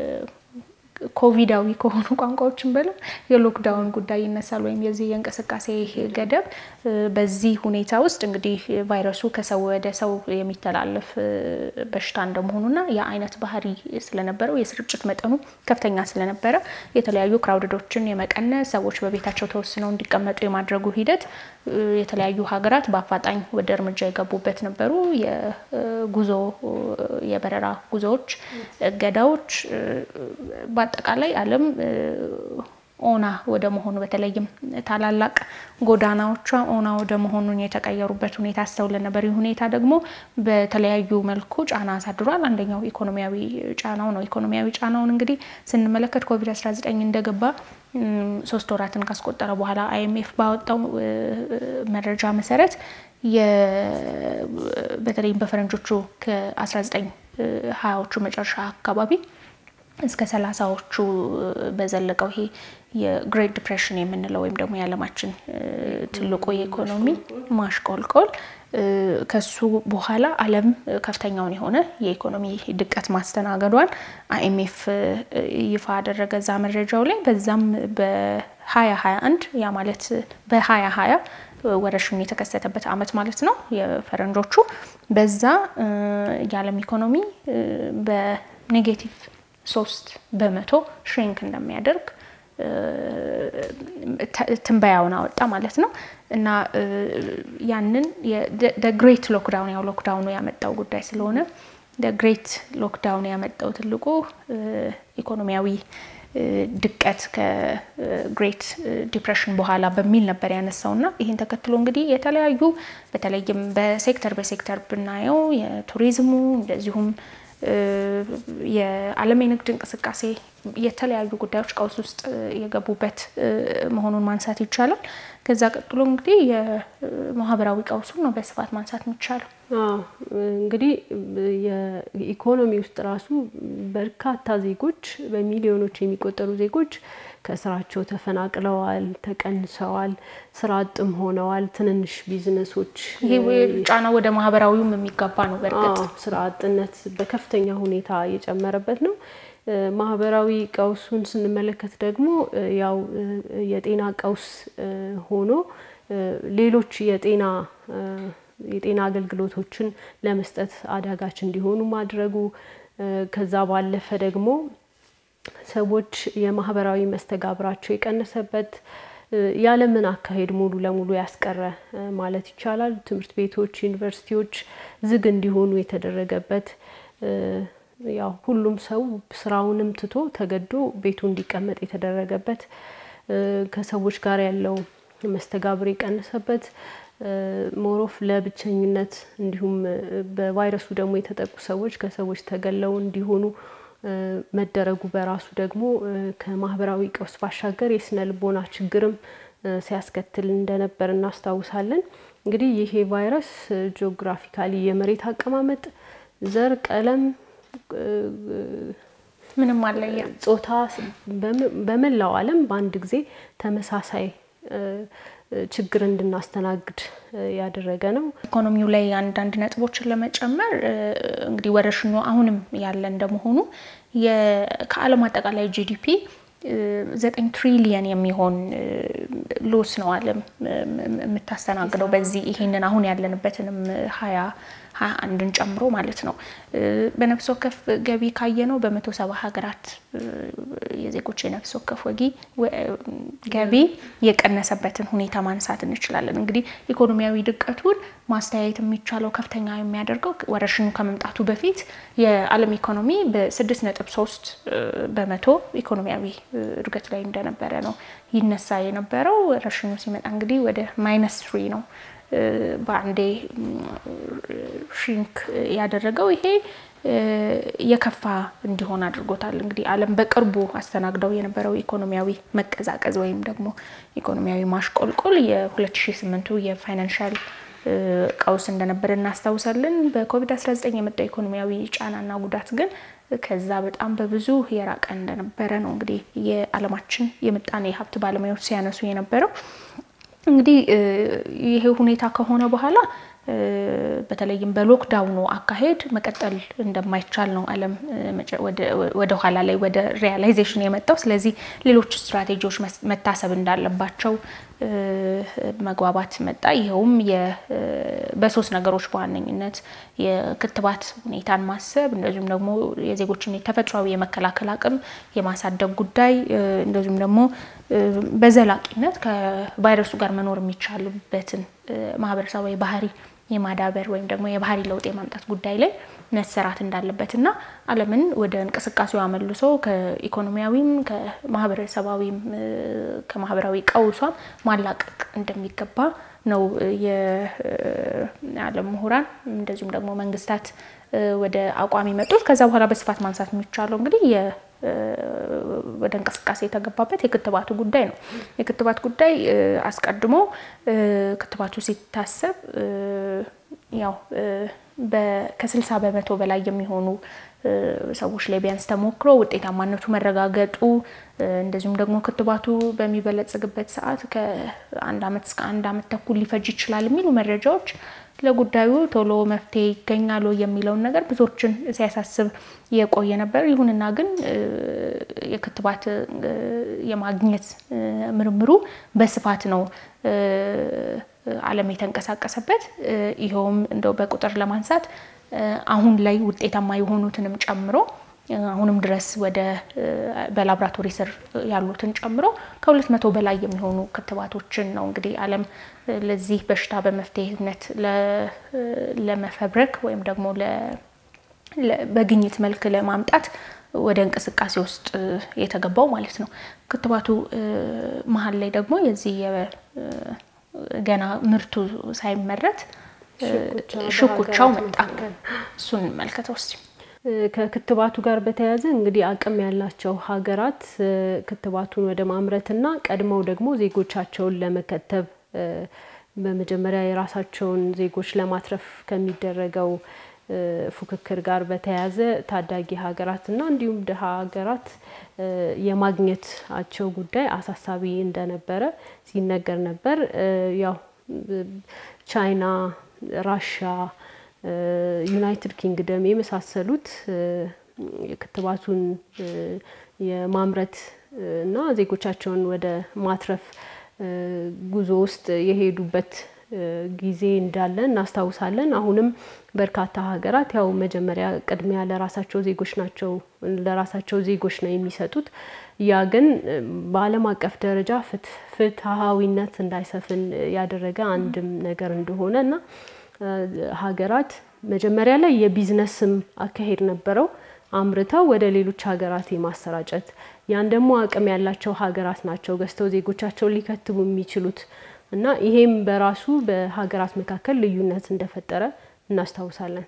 ኮቪዳዊ ከሆኑ ቋንቋዎችን በለው የሎክዳውን ጉዳይ ይነሳል፣ ወይም የዚህ የእንቅስቃሴ ገደብ። በዚህ ሁኔታ ውስጥ እንግዲህ ቫይረሱ ከሰው ወደ ሰው የሚተላለፍ በሽታ እንደመሆኑና የአይነት ባህሪ ስለነበረው የስርጭት መጠኑ ከፍተኛ ስለነበረ የተለያዩ ክራውድዶችን የመቀነስ ሰዎች በቤታቸው ተወስነው እንዲቀመጡ የማድረጉ ሂደት የተለያዩ ሀገራት በአፋጣኝ ወደ እርምጃ የገቡበት ነበሩ። የጉዞ የበረራ ጉዞዎች፣ እገዳዎች በአጠቃላይ ዓለም ኦና ወደ መሆኑ በተለይም ታላላቅ ጎዳናዎቿ ኦና ወደ መሆኑን የተቀየሩበት ሁኔታ አስተውለን ነበር። ይህ ሁኔታ ደግሞ በተለያዩ መልኩ ጫና አሳድሯል። አንደኛው ኢኮኖሚያዊ ጫናው ነው። ኢኮኖሚያዊ ጫናውን እንግዲህ ስንመለከት ኮቪድ-19 እንደገባ ሶስት ወራትን ካስቆጠረ በኋላ አይኤምኤፍ ባወጣው መረጃ መሰረት በተለይም በፈረንጆቹ ከ19 ሀያዎቹ መጨረሻ አካባቢ እስከ ሰላሳዎቹ በዘለቀው ይሄ የግሬት ዲፕሬሽን የምንለው ወይም ደግሞ የዓለማችን ትልቁ የኢኮኖሚ ማሽቆልቆል ከሱ በኋላ ዓለም ከፍተኛውን የሆነ የኢኮኖሚ ድቀት ማስተናገዷን አይኤምኤፍ ይፋ አደረገ እዛ መረጃው ላይ። በዛም በ2021 ያ ማለት በ2020 ወረርሽኙ የተከሰተበት ዓመት ማለት ነው የፈረንጆቹ። በዛ የዓለም ኢኮኖሚ በኔጌቲቭ ሶስት በመቶ ሽሪንክ እንደሚያደርግ ትንበያውን አወጣ ማለት ነው። እና ያንን ግሬት ሎክዳውን ያው ሎክዳውኑ ያመጣው ጉዳይ ስለሆነ ግሬት ሎክዳውን ያመጣው ትልቁ ኢኮኖሚያዊ ድቀት ከግሬት ዲፕሬሽን በኋላ በሚል ነበር ያነሳው እና ይህን ተከትሎ እንግዲህ የተለያዩ በተለይም በሴክተር በሴክተር ብናየው የቱሪዝሙ እንደዚሁም የዓለም የንግድ እንቅስቃሴ የተለያዩ ጉዳዮች ቀውስ ውስጥ የገቡበት መሆኑን ማንሳት ይቻላል። ከዛ ቀጥሎ እንግዲህ የማህበራዊ ቀውሱን ነው በስፋት ማንሳት የሚቻለው። እንግዲህ የኢኮኖሚ ውስጥ ራሱ በርካታ ዜጎች በሚሊዮኖች የሚቆጠሩ ዜጎች ከስራቸው ተፈናቅለዋል፣ ተቀንሰዋል፣ ስራ አጥም ሆነዋል። ትንንሽ ቢዝነሶች ይሄ ጫና ወደ ማህበራዊውም የሚጋባ ነው። በእርግጥ ስራ አጥነት በከፍተኛ ሁኔታ የጨመረበት ነው። ማህበራዊ ቀውሱን ስንመለከት ደግሞ ያው የጤና ቀውስ ሆኖ ሌሎች የጤና የጤና አገልግሎቶችን ለመስጠት አዳጋች እንዲሆኑ ማድረጉ ከዛ ባለፈ ደግሞ ሰዎች የማህበራዊ መስተጋብራቸው የቀነሰበት ያለምን አካሄድ ሙሉ ለሙሉ ያስቀረ ማለት ይቻላል። ትምህርት ቤቶች፣ ዩኒቨርሲቲዎች ዝግ እንዲሆኑ የተደረገበት ያው ሁሉም ሰው ስራውንም ትቶ ተገዶ ቤቱ እንዲቀመጥ የተደረገበት ከሰዎች ጋር ያለው መስተጋብር የቀነሰበት ሞሮፍ ለብቸኝነት እንዲሁም በቫይረሱ ደግሞ የተጠቁ ሰዎች ከሰዎች ተገለው እንዲሆኑ መደረጉ በራሱ ደግሞ ከማህበራዊ ቀውስ ባሻገር የስነ ልቦና ችግርም ሲያስከትል እንደነበር እናስታውሳለን። እንግዲህ ይሄ ቫይረስ ጂኦግራፊካሊ የመሬት አቀማመጥ፣ ዘር፣ ቀለም፣ ምንም አለየ ጾታ በመላው ዓለም በአንድ ጊዜ ተመሳሳይ ችግር እንድናስተናግድ ያደረገ ነው። ኢኮኖሚው ላይ አንዳንድ ነጥቦችን ለመጨመር እንግዲህ ወረርሽኙ አሁንም ያለ እንደመሆኑ ከዓለም አጠቃላይ ጂዲፒ ዘጠኝ ትሪሊየን የሚሆን ሎስ ነው ዓለም የምታስተናግደው በዚህ ይሄንን አሁን ያለንበትንም ሀያ ሀያ አንድን ጨምሮ ማለት ነው። በነፍስ ወከፍ ገቢ ካየ ነው በመቶ ሰባ ሀገራት የዜጎች የነፍስ ወከፍ ወጊ ገቢ የቀነሰበትን ሁኔታ ማንሳት እንችላለን። እንግዲህ ኢኮኖሚያዊ ድቀቱን ማስተያየት የሚቻለው ከፍተኛ የሚያደርገው ወረርሽኙ ከመምጣቱ በፊት የዓለም ኢኮኖሚ በስድስት ነጥብ ሶስት በመቶ ኢኮኖሚያዊ እድገት ላይ እንደነበረ ነው ይነሳ የነበረው። ወረርሽኙ ሲመጣ እንግዲህ ወደ ማይነስ ትሪ ነው በአንዴ ሽንክ ያደረገው ይሄ የከፋ እንዲሆን አድርጎታል። እንግዲህ ዓለም በቅርቡ አስተናግደው የነበረው ኢኮኖሚያዊ መቀዛቀዝ ወይም ደግሞ ኢኮኖሚያዊ ማሽቆልቆል የ2008ቱ የፋይናንሻል ቀውስ እንደነበረ እናስታውሳለን። በኮቪድ-19 የመጣው ኢኮኖሚያዊ ጫናና ጉዳት ግን ከዛ በጣም በብዙ የራቀ እንደነበረ ነው እንግዲህ የዓለማችን የምጣኔ ሀብት ባለሙያዎች ሲያነሱ የነበረው። እንግዲህ ይሄ ሁኔታ ከሆነ በኋላ በተለይም በሎክዳውኑ አካሄድ መቀጠል እንደማይቻል ነው ዓለም ወደ ኋላ ላይ ወደ ሪያላይዜሽን የመጣው። ስለዚህ ሌሎች ስትራቴጂዎች መታሰብ እንዳለባቸው መግባባት መጣ። ይኸውም በሶስት ነገሮች በዋነኝነት የክትባት ሁኔታን ማሰብ፣ እንደዚሁም ደግሞ የዜጎችን ተፈጥሯዊ የመከላከል አቅም የማሳደግ ጉዳይ፣ እንደዚሁም ደግሞ በዘላቂነት ከቫይረሱ ጋር መኖር የሚቻልበትን ማህበረሰባዊ ባህሪ የማዳበር ወይም ደግሞ የባህሪ ለውጥ የማምጣት ጉዳይ ላይ መሰራት እንዳለበት እና ዓለምን ወደ እንቅስቃሴው አመልሶ ከኢኮኖሚያዊም ከማህበረሰባዊም ከማህበራዊ ቀውሷም ማላቀቅ እንደሚገባ ነው የዓለም ምሁራን እንደዚሁም ደግሞ መንግስታት ወደ አቋም የመጡት። ከዛ በኋላ በስፋት ማንሳት የሚቻለው እንግዲህ ወደ እንቅስቃሴ የተገባበት የክትባቱ ጉዳይ ነው። የክትባት ጉዳይ አስቀድሞ ክትባቱ ሲታሰብ ያው ከስልሳ በመቶ በላይ የሚሆኑ ሰዎች ላይ ቢያንስ ተሞክሮ ውጤታማነቱ መረጋገጡ እንደዚሁም ደግሞ ክትባቱ በሚበለጽግበት ሰዓት ከአንድ ዓመት እስከ አንድ ዓመት ተኩል ሊፈጅ ይችላል የሚሉ መረጃዎች ለጉዳዩ ቶሎ መፍትሄ ይገኛሉ የሚለውን ነገር ብዙዎችን ሲያሳስብ የቆየ ነበር። ይሁንና ግን የክትባት የማግኘት ምርምሩ በስፋት ነው ዓለም የተንቀሳቀሰበት። ይኸውም እንደው በቁጥር ለማንሳት አሁን ላይ ውጤታማ የሆኑትንም ጨምሮ አሁንም ድረስ ወደ በላብራቶሪ ስር ያሉትን ጨምሮ ከሁለት መቶ በላይ የሚሆኑ ክትባቶችን ነው እንግዲህ ዓለም ለዚህ በሽታ በመፍትሄነት ለመፈብረክ ወይም ደግሞ በግኝት መልክ ለማምጣት ወደ እንቅስቃሴ ውስጥ የተገባው ማለት ነው። ክትባቱ መሀል ላይ ደግሞ የዚህ ገና ምርቱ ሳይመረት ሽኩቻው መጣ። እሱን እንመልከተው እስቲ። ከክትባቱ ጋር በተያያዘ እንግዲህ አቅም ያላቸው ሀገራት ክትባቱን ወደ ማምረትና ቀድመው ደግሞ ዜጎቻቸውን ለመከተብ በመጀመሪያ የራሳቸውን ዜጎች ለማትረፍ ከሚደረገው ፉክክር ጋር በተያያዘ ታዳጊ ሀገራትና እንዲሁም ድሀ ሀገራት የማግኘታቸው ጉዳይ አሳሳቢ እንደነበረ ሲነገር ነበር። ያው ቻይና፣ ራሽያ ዩናይትድ ኪንግደም የመሳሰሉት ክትባቱን የማምረት እና ዜጎቻቸውን ወደ ማትረፍ ጉዞ ውስጥ የሄዱበት ጊዜ እንዳለ እናስታውሳለን። አሁንም በርካታ ሀገራት ያው መጀመሪያ ቅድሚያ ለራሳቸው ዜጎች ናቸው ለራሳቸው ዜጎች ነው የሚሰጡት። ያ ግን በዓለም አቀፍ ደረጃ ፍትሐዊነት እንዳይሰፍን ያደረገ አንድም ነገር እንደሆነ እና ሀገራት መጀመሪያ ላይ የቢዝነስም አካሄድ ነበረው። አምርተው ወደ ሌሎች ሀገራት የማሰራጨት ያን ደግሞ አቅም ያላቸው ሀገራት ናቸው ገዝተው ዜጎቻቸውን ሊከትቡ የሚችሉት እና ይሄም በራሱ በሀገራት መካከል ልዩነት እንደፈጠረ እናስታውሳለን።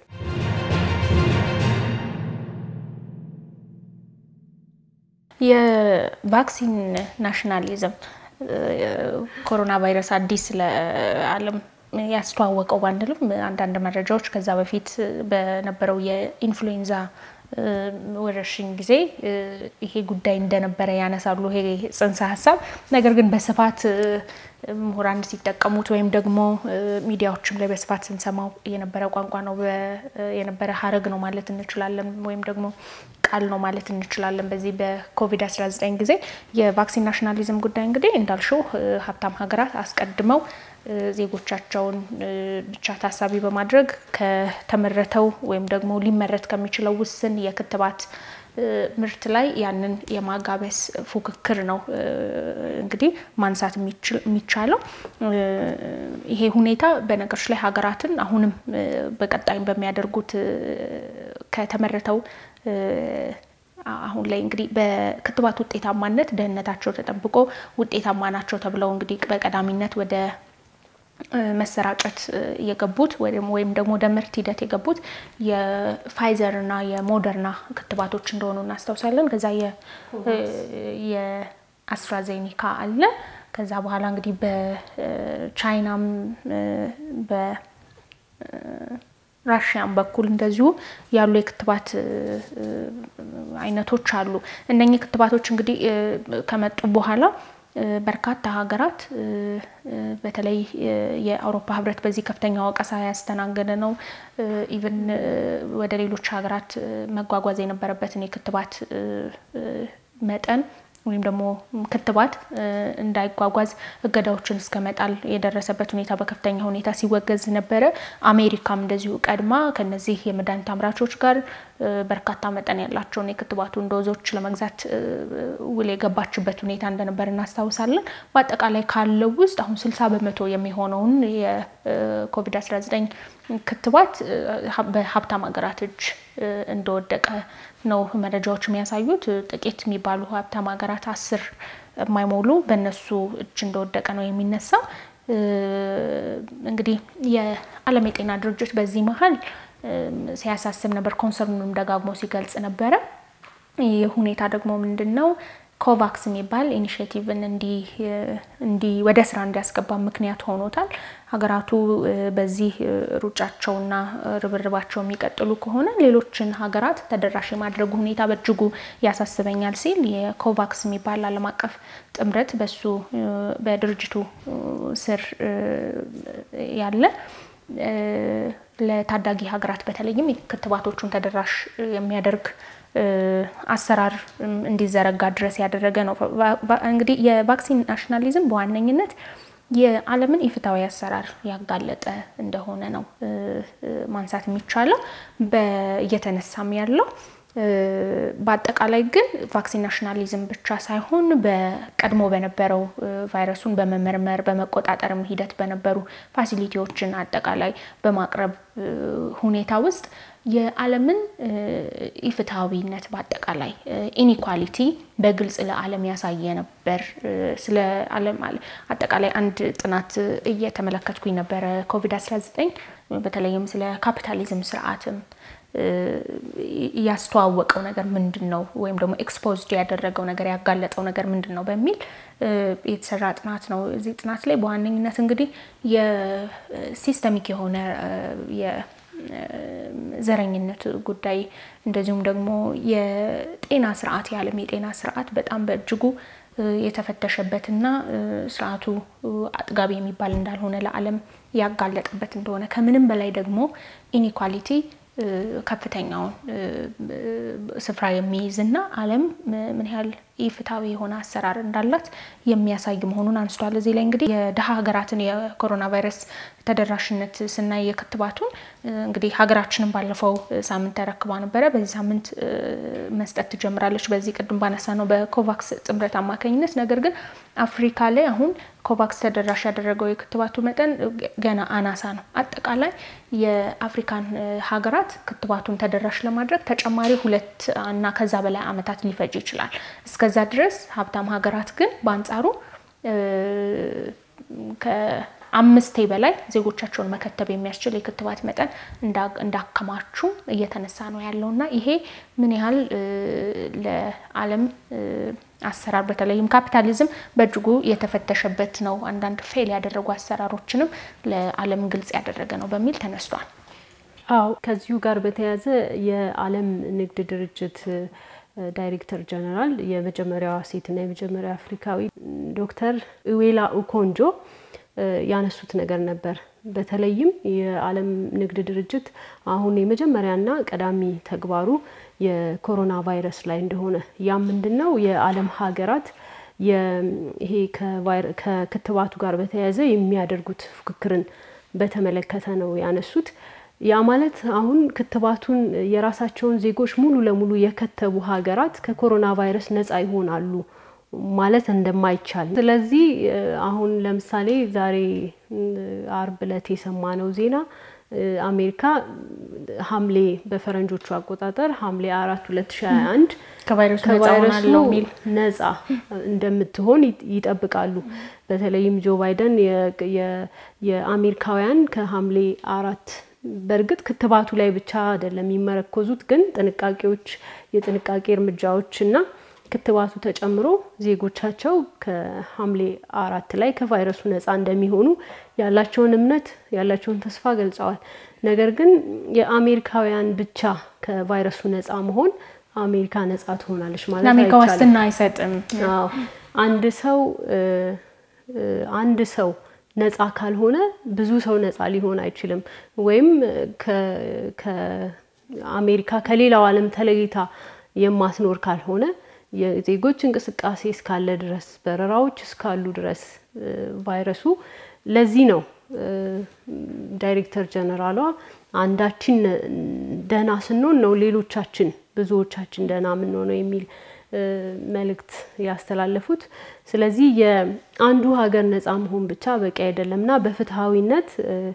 የቫክሲን ናሽናሊዝም ኮሮና ቫይረስ አዲስ ለዓለም ያስተዋወቀው ባንልም አንዳንድ መረጃዎች ከዛ በፊት በነበረው የኢንፍሉዌንዛ ወረርሽኝ ጊዜ ይሄ ጉዳይ እንደነበረ ያነሳሉ። ይሄ ጽንሰ ሀሳብ ነገር ግን በስፋት ምሁራን ሲጠቀሙት ወይም ደግሞ ሚዲያዎችም ላይ በስፋት ስንሰማው የነበረ ቋንቋ ነው የነበረ ሀረግ ነው ማለት እንችላለን፣ ወይም ደግሞ ቃል ነው ማለት እንችላለን። በዚህ በኮቪድ-19 ጊዜ የቫክሲን ናሽናሊዝም ጉዳይ እንግዲህ እንዳልሽው ሀብታም ሀገራት አስቀድመው ዜጎቻቸውን ብቻ ታሳቢ በማድረግ ከተመረተው ወይም ደግሞ ሊመረት ከሚችለው ውስን የክትባት ምርት ላይ ያንን የማጋበስ ፉክክር ነው እንግዲህ ማንሳት የሚቻለው። ይሄ ሁኔታ በነገሮች ላይ ሀገራትን አሁንም በቀጣይም በሚያደርጉት ከተመረተው አሁን ላይ እንግዲህ በክትባት ውጤታማነት ደህንነታቸው ተጠብቆ ውጤታማ ናቸው ተብለው እንግዲህ በቀዳሚነት ወደ መሰራጨት የገቡት ወይም ደግሞ ወደ ምርት ሂደት የገቡት የፋይዘር እና የሞደርና ክትባቶች እንደሆኑ እናስታውሳለን። ከዛ የአስትራዜኒካ አለ። ከዛ በኋላ እንግዲህ በቻይናም በራሽያም በኩል እንደዚሁ ያሉ የክትባት አይነቶች አሉ። እነኚህ ክትባቶች እንግዲህ ከመጡ በኋላ በርካታ ሀገራት በተለይ የአውሮፓ ሕብረት በዚህ ከፍተኛ ወቀሳ ያስተናገደ ነው። ኢቭን ወደ ሌሎች ሀገራት መጓጓዝ የነበረበትን የክትባት መጠን ወይም ደግሞ ክትባት እንዳይጓጓዝ እገዳዎችን እስከ መጣል የደረሰበት ሁኔታ በከፍተኛ ሁኔታ ሲወገዝ ነበረ። አሜሪካም እንደዚሁ ቀድማ ከነዚህ የመድኃኒት አምራቾች ጋር በርካታ መጠን ያላቸውን የክትባቱን ዶዞች ለመግዛት ውል የገባችበት ሁኔታ እንደነበር እናስታውሳለን። በአጠቃላይ ካለው ውስጥ አሁን ስልሳ በመቶ የሚሆነውን የኮቪድ-19 ክትባት በሀብታም ሀገራት እጅ እንደወደቀ ነው መረጃዎች የሚያሳዩት። ጥቂት የሚባሉ ሀብታም ሀገራት አስር የማይሞሉ በእነሱ እጅ እንደወደቀ ነው የሚነሳው። እንግዲህ የዓለም የጤና ድርጅት በዚህ መሀል ሲያሳስብ ነበር፣ ኮንሰርኑንም ደጋግሞ ሲገልጽ ነበረ። ይህ ሁኔታ ደግሞ ምንድን ነው ኮቫክስ የሚባል ኢኒሽቲቭን እንዲህ ወደ ስራ እንዲያስገባ ምክንያት ሆኖታል። ሀገራቱ በዚህ ሩጫቸውና ርብርባቸው የሚቀጥሉ ከሆነ ሌሎችን ሀገራት ተደራሽ የማድረጉ ሁኔታ በእጅጉ ያሳስበኛል ሲል የኮቫክስ የሚባል ዓለም አቀፍ ጥምረት በሱ በድርጅቱ ስር ያለ ለታዳጊ ሀገራት በተለይም ክትባቶቹን ተደራሽ የሚያደርግ አሰራር እንዲዘረጋ ድረስ ያደረገ ነው። እንግዲህ የቫክሲን ናሽናሊዝም በዋነኝነት የዓለምን ኢፍትሐዊ አሰራር ያጋለጠ እንደሆነ ነው ማንሳት የሚቻለው እየተነሳም ያለው። በአጠቃላይ ግን ቫክሲን ናሽናሊዝም ብቻ ሳይሆን በቀድሞ በነበረው ቫይረሱን በመመርመር በመቆጣጠርም ሂደት በነበሩ ፋሲሊቲዎችን አጠቃላይ በማቅረብ ሁኔታ ውስጥ የዓለምን ኢፍትሐዊነት በአጠቃላይ ኢኒኳሊቲ በግልጽ ለዓለም ያሳየ ነበር። ስለ ዓለም አጠቃላይ አንድ ጥናት እየተመለከትኩኝ ነበረ። ኮቪድ-19 በተለይም ስለ ካፒታሊዝም ስርዓትም ያስተዋወቀው ነገር ምንድን ነው ወይም ደግሞ ኤክስፖዝድ ያደረገው ነገር ያጋለጠው ነገር ምንድን ነው በሚል የተሰራ ጥናት ነው። እዚህ ጥናት ላይ በዋነኝነት እንግዲህ የሲስተሚክ የሆነ የዘረኝነት ጉዳይ እንደዚሁም ደግሞ የጤና ስርዓት የዓለም የጤና ስርዓት በጣም በእጅጉ የተፈተሸበትና ስርዓቱ አጥጋቢ የሚባል እንዳልሆነ ለዓለም ያጋለጠበት እንደሆነ ከምንም በላይ ደግሞ ኢኒኳሊቲ ከፍተኛውን ስፍራ የሚይዝ እና ዓለም ምን ያህል ኢፍትሐዊ የሆነ አሰራር እንዳላት የሚያሳይ መሆኑን አንስቷል። እዚህ ላይ እንግዲህ የድሀ ሀገራትን የኮሮና ቫይረስ ተደራሽነት ስናይ የክትባቱን እንግዲህ ሀገራችንን ባለፈው ሳምንት ተረክባ ነበረ። በዚህ ሳምንት መስጠት ትጀምራለች። በዚህ ቅድም ባነሳ ነው በኮቫክስ ጥምረት አማካኝነት። ነገር ግን አፍሪካ ላይ አሁን ኮቫክስ ተደራሽ ያደረገው የክትባቱ መጠን ገና አናሳ ነው። አጠቃላይ የአፍሪካን ሀገራት ክትባቱን ተደራሽ ለማድረግ ተጨማሪ ሁለት እና ከዛ በላይ ዓመታት ሊፈጅ ይችላል። እስከዛ ድረስ ሀብታም ሀገራት ግን በአንጻሩ ከአምስቴ በላይ ዜጎቻቸውን መከተብ የሚያስችል የክትባት መጠን እንዳከማቹ እየተነሳ ነው ያለው እና ይሄ ምን ያህል ለዓለም አሰራር በተለይም ካፒታሊዝም በእጅጉ የተፈተሸበት ነው፣ አንዳንድ ፌል ያደረጉ አሰራሮችንም ለዓለም ግልጽ ያደረገ ነው በሚል ተነስቷል። አዎ ከዚሁ ጋር በተያያዘ የዓለም ንግድ ድርጅት ዳይሬክተር ጀነራል የመጀመሪያዋ ሴትና የመጀመሪያ አፍሪካዊ ዶክተር እዌላ ኡኮንጆ ያነሱት ነገር ነበር። በተለይም የዓለም ንግድ ድርጅት አሁን የመጀመሪያና ቀዳሚ ተግባሩ የኮሮና ቫይረስ ላይ እንደሆነ ያም ምንድን ነው የዓለም ሀገራት ይሄ ከክትባቱ ጋር በተያያዘ የሚያደርጉት ፉክክርን በተመለከተ ነው ያነሱት። ያ ማለት አሁን ክትባቱን የራሳቸውን ዜጎች ሙሉ ለሙሉ የከተቡ ሀገራት ከኮሮና ቫይረስ ነጻ ይሆናሉ ማለት እንደማይቻል። ስለዚህ አሁን ለምሳሌ ዛሬ አርብ ዕለት የሰማነው ዜና አሜሪካ ሐምሌ በፈረንጆቹ አቆጣጠር ሐምሌ አራት ሁለት ሺ ሀያ አንድ ከቫይረሱ ነጻ እንደምትሆን ይጠብቃሉ። በተለይም ጆ ባይደን የአሜሪካውያን ከሐምሌ አራት በእርግጥ ክትባቱ ላይ ብቻ አይደለም የሚመረኮዙት፣ ግን ጥንቃቄዎች የጥንቃቄ እርምጃዎች እና ክትባቱ ተጨምሮ ዜጎቻቸው ከሐምሌ አራት ላይ ከቫይረሱ ነጻ እንደሚሆኑ ያላቸውን እምነት ያላቸውን ተስፋ ገልጸዋል። ነገር ግን የአሜሪካውያን ብቻ ከቫይረሱ ነጻ መሆን አሜሪካ ነጻ ትሆናለች ማለት ለአሜሪካ ዋስትና አይሰጥም። አንድ ሰው አንድ ሰው ነጻ ካልሆነ ብዙ ሰው ነጻ ሊሆን አይችልም። ወይም ከአሜሪካ ከሌላው ዓለም ተለይታ የማትኖር ካልሆነ የዜጎች እንቅስቃሴ እስካለ ድረስ በረራዎች እስካሉ ድረስ ቫይረሱ ለዚህ ነው ዳይሬክተር ጀነራሏ አንዳችን ደህና ስንሆን ነው ሌሎቻችን ብዙዎቻችን ደህና የምንሆነው የሚል መልእክት ያስተላለፉት። ስለዚህ የአንዱ ሀገር ነጻ መሆን ብቻ በቂ አይደለም እና በፍትሐዊነት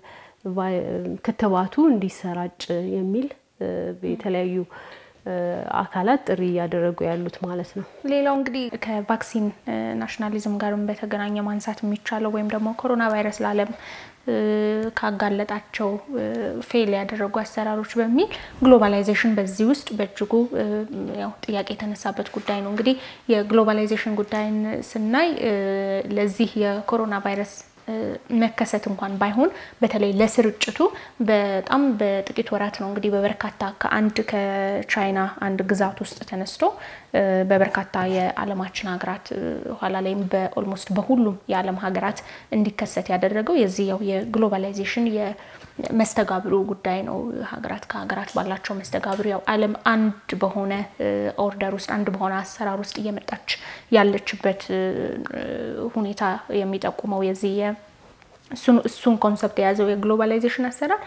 ክትባቱ እንዲሰራጭ የሚል የተለያዩ አካላት ጥሪ እያደረጉ ያሉት ማለት ነው። ሌላው እንግዲህ ከቫክሲን ናሽናሊዝም ጋርም በተገናኘ ማንሳት የሚቻለው ወይም ደግሞ ኮሮና ቫይረስ ለዓለም ካጋለጣቸው ፌል ያደረጉ አሰራሮች በሚል ግሎባላይዜሽን በዚህ ውስጥ በእጅጉ ያው ጥያቄ የተነሳበት ጉዳይ ነው። እንግዲህ የግሎባላይዜሽን ጉዳይን ስናይ ለዚህ የኮሮና ቫይረስ መከሰት እንኳን ባይሆን በተለይ ለስርጭቱ በጣም በጥቂት ወራት ነው እንግዲህ በበርካታ ከአንድ ከቻይና አንድ ግዛት ውስጥ ተነስቶ በበርካታ የዓለማችን ሀገራት ኋላ ላይም በኦልሞስት በሁሉም የዓለም ሀገራት እንዲከሰት ያደረገው የዚህ ያው የግሎባላይዜሽን የመስተጋብሩ ጉዳይ ነው። ሀገራት ከሀገራት ባላቸው መስተጋብር ያው ዓለም አንድ በሆነ ኦርደር ውስጥ አንድ በሆነ አሰራር ውስጥ እየመጣች ያለችበት ሁኔታ የሚጠቁመው የዚህ እሱን ኮንሰፕት የያዘው የግሎባላይዜሽን አሰራር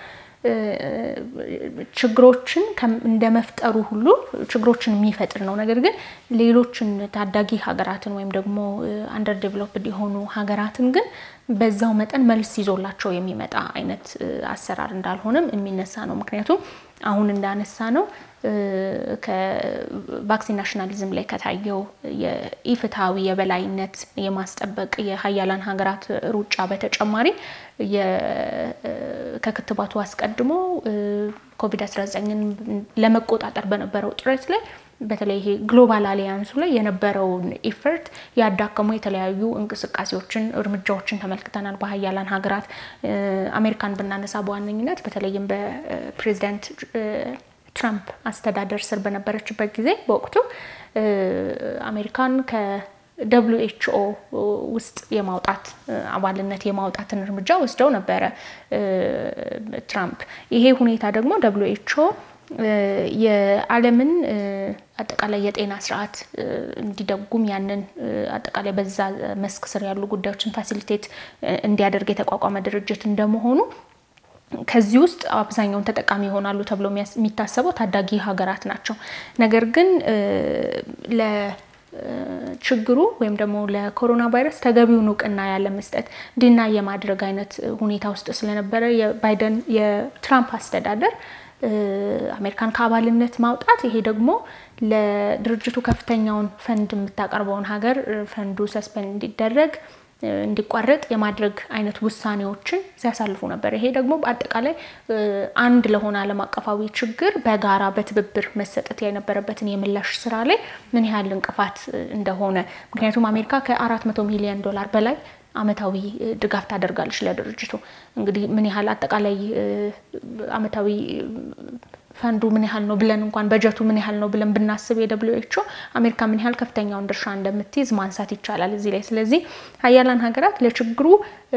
ችግሮችን እንደ መፍጠሩ ሁሉ ችግሮችን የሚፈጥር ነው። ነገር ግን ሌሎችን ታዳጊ ሀገራትን ወይም ደግሞ አንደር ዴቨሎፕድ የሆኑ ሀገራትን ግን በዛው መጠን መልስ ይዞላቸው የሚመጣ አይነት አሰራር እንዳልሆነም የሚነሳ ነው። ምክንያቱም አሁን እንዳነሳ ነው ከቫክሲን ናሽናሊዝም ላይ ከታየው የኢፍትሐዊ የበላይነት የማስጠበቅ የሀያላን ሀገራት ሩጫ በተጨማሪ ከክትባቱ አስቀድሞ ኮቪድ-19ን ለመቆጣጠር በነበረው ጥረት ላይ በተለይ ይሄ ግሎባል አሊያንሱ ላይ የነበረውን ኢፈርት ያዳከሙ የተለያዩ እንቅስቃሴዎችን፣ እርምጃዎችን ተመልክተናል። በሀያላን ሀገራት አሜሪካን ብናነሳ በዋነኝነት በተለይም በፕሬዚዳንት ትራምፕ አስተዳደር ስር በነበረችበት ጊዜ በወቅቱ አሜሪካን ከደብሊው ኤች ኦ ውስጥ የማውጣት አባልነት የማውጣትን እርምጃ ወስደው ነበረ ትራምፕ። ይሄ ሁኔታ ደግሞ ደብሊው ኤች ኦ የዓለምን አጠቃላይ የጤና ስርዓት እንዲደጉም ያንን አጠቃላይ በዛ መስክ ስር ያሉ ጉዳዮችን ፋሲሊቴት እንዲያደርግ የተቋቋመ ድርጅት እንደመሆኑ ከዚህ ውስጥ አብዛኛውን ተጠቃሚ ይሆናሉ ተብሎ የሚታሰበው ታዳጊ ሀገራት ናቸው። ነገር ግን ለችግሩ ወይም ደግሞ ለኮሮና ቫይረስ ተገቢውን እውቅና ያለመስጠት ዲና የማድረግ አይነት ሁኔታ ውስጥ ስለነበረ የባይደን የትራምፕ አስተዳደር አሜሪካን ከአባልነት ማውጣት ይሄ ደግሞ ለድርጅቱ ከፍተኛውን ፈንድ የምታቀርበውን ሀገር ፈንዱ ሰስፔንድ እንዲደረግ እንዲቋረጥ የማድረግ አይነት ውሳኔዎችን ሲያሳልፉ ነበር። ይሄ ደግሞ በአጠቃላይ አንድ ለሆነ ዓለም አቀፋዊ ችግር በጋራ በትብብር መሰጠት የነበረበትን የምላሽ ስራ ላይ ምን ያህል እንቅፋት እንደሆነ ምክንያቱም አሜሪካ ከአራት መቶ ሚሊዮን ዶላር በላይ አመታዊ ድጋፍ ታደርጋለች ለድርጅቱ። እንግዲህ ምን ያህል አጠቃላይ አመታዊ ፈንዱ ምን ያህል ነው ብለን እንኳን በጀቱ ምን ያህል ነው ብለን ብናስብ የደብሊው ኤች ኦ አሜሪካ ምን ያህል ከፍተኛውን ድርሻ እንደምትይዝ ማንሳት ይቻላል እዚህ ላይ። ስለዚህ ሀያላን ሀገራት ለችግሩ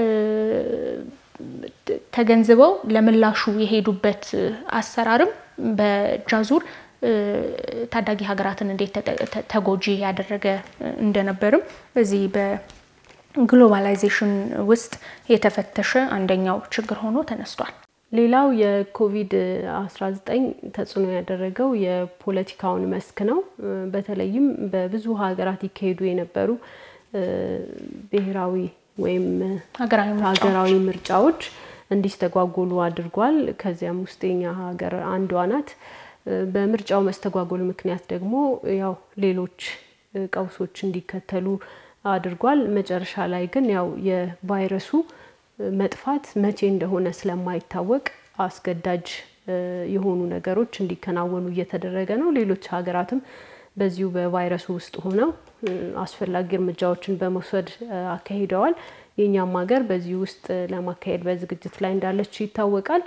ተገንዝበው ለምላሹ የሄዱበት አሰራርም በጃዙር ታዳጊ ሀገራትን እንዴት ተጎጂ ያደረገ እንደነበርም በዚህ በግሎባላይዜሽን ውስጥ የተፈተሸ አንደኛው ችግር ሆኖ ተነስቷል። ሌላው የኮቪድ-19 ተጽዕኖ ያደረገው የፖለቲካውን መስክ ነው። በተለይም በብዙ ሀገራት ይካሄዱ የነበሩ ብሔራዊ ወይም ሀገራዊ ምርጫዎች እንዲስተጓጎሉ አድርጓል። ከዚያም ውስጥ የኛ ሀገር አንዷ ናት። በምርጫው መስተጓጎል ምክንያት ደግሞ ያው ሌሎች ቀውሶች እንዲከተሉ አድርጓል። መጨረሻ ላይ ግን ያው የቫይረሱ መጥፋት መቼ እንደሆነ ስለማይታወቅ አስገዳጅ የሆኑ ነገሮች እንዲከናወኑ እየተደረገ ነው። ሌሎች ሀገራትም በዚሁ በቫይረሱ ውስጥ ሆነው አስፈላጊ እርምጃዎችን በመውሰድ አካሂደዋል። የእኛም ሀገር በዚህ ውስጥ ለማካሄድ በዝግጅት ላይ እንዳለች ይታወቃል።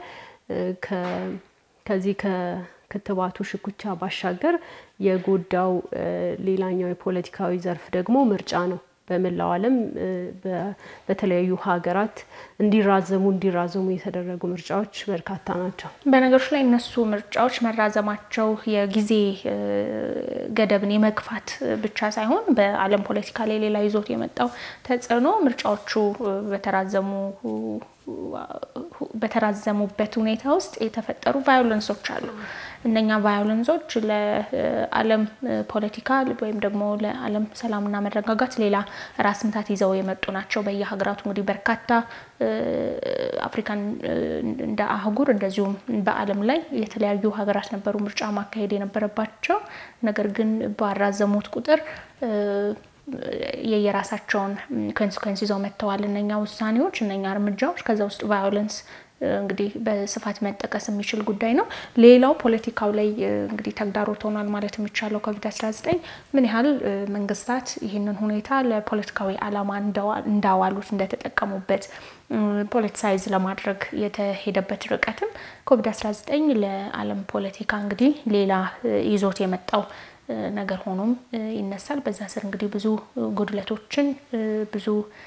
ከዚህ ከክትባቱ ሽኩቻ ባሻገር የጎዳው ሌላኛው የፖለቲካዊ ዘርፍ ደግሞ ምርጫ ነው። በመላው ዓለም በተለያዩ ሀገራት እንዲራዘሙ እንዲራዘሙ የተደረጉ ምርጫዎች በርካታ ናቸው። በነገሮች ላይ እነሱ ምርጫዎች መራዘማቸው የጊዜ ገደብን የመግፋት ብቻ ሳይሆን በዓለም ፖለቲካ ላይ ሌላ ይዞት የመጣው ተጽዕኖ ምርጫዎቹ በተራዘሙ በተራዘሙበት ሁኔታ ውስጥ የተፈጠሩ ቫዮለንሶች አሉ። እነኛ ቫዮለንሶች ለዓለም ፖለቲካ ወይም ደግሞ ለዓለም ሰላምና መረጋጋት ሌላ ራስ ምታት ይዘው የመጡ ናቸው። በየሀገራቱ እንግዲህ በርካታ አፍሪካን እንደ አህጉር እንደዚሁም በዓለም ላይ የተለያዩ ሀገራት ነበሩ ምርጫ ማካሄድ የነበረባቸው ነገር ግን ባራዘሙት ቁጥር የየራሳቸውን ኮንሲኮንስ ይዘው መጥተዋል። እነኛ ውሳኔዎች፣ እነኛ እርምጃዎች ከዛ ውስጥ ቫዮለንስ እንግዲህ በስፋት መጠቀስ የሚችል ጉዳይ ነው። ሌላው ፖለቲካው ላይ እንግዲህ ተግዳሮት ሆኗል ማለት የሚቻለው ኮቪድ-19 ምን ያህል መንግስታት ይህንን ሁኔታ ለፖለቲካዊ ዓላማ እንዳዋሉት እንደተጠቀሙበት ፖለቲሳይዝ ለማድረግ የተሄደበት ርቀትም ኮቪድ-19 ለዓለም ፖለቲካ እንግዲህ ሌላ ይዞት የመጣው ነገር ሆኖም ይነሳል። በዛ ስር እንግዲህ ብዙ ጉድለቶችን ብዙ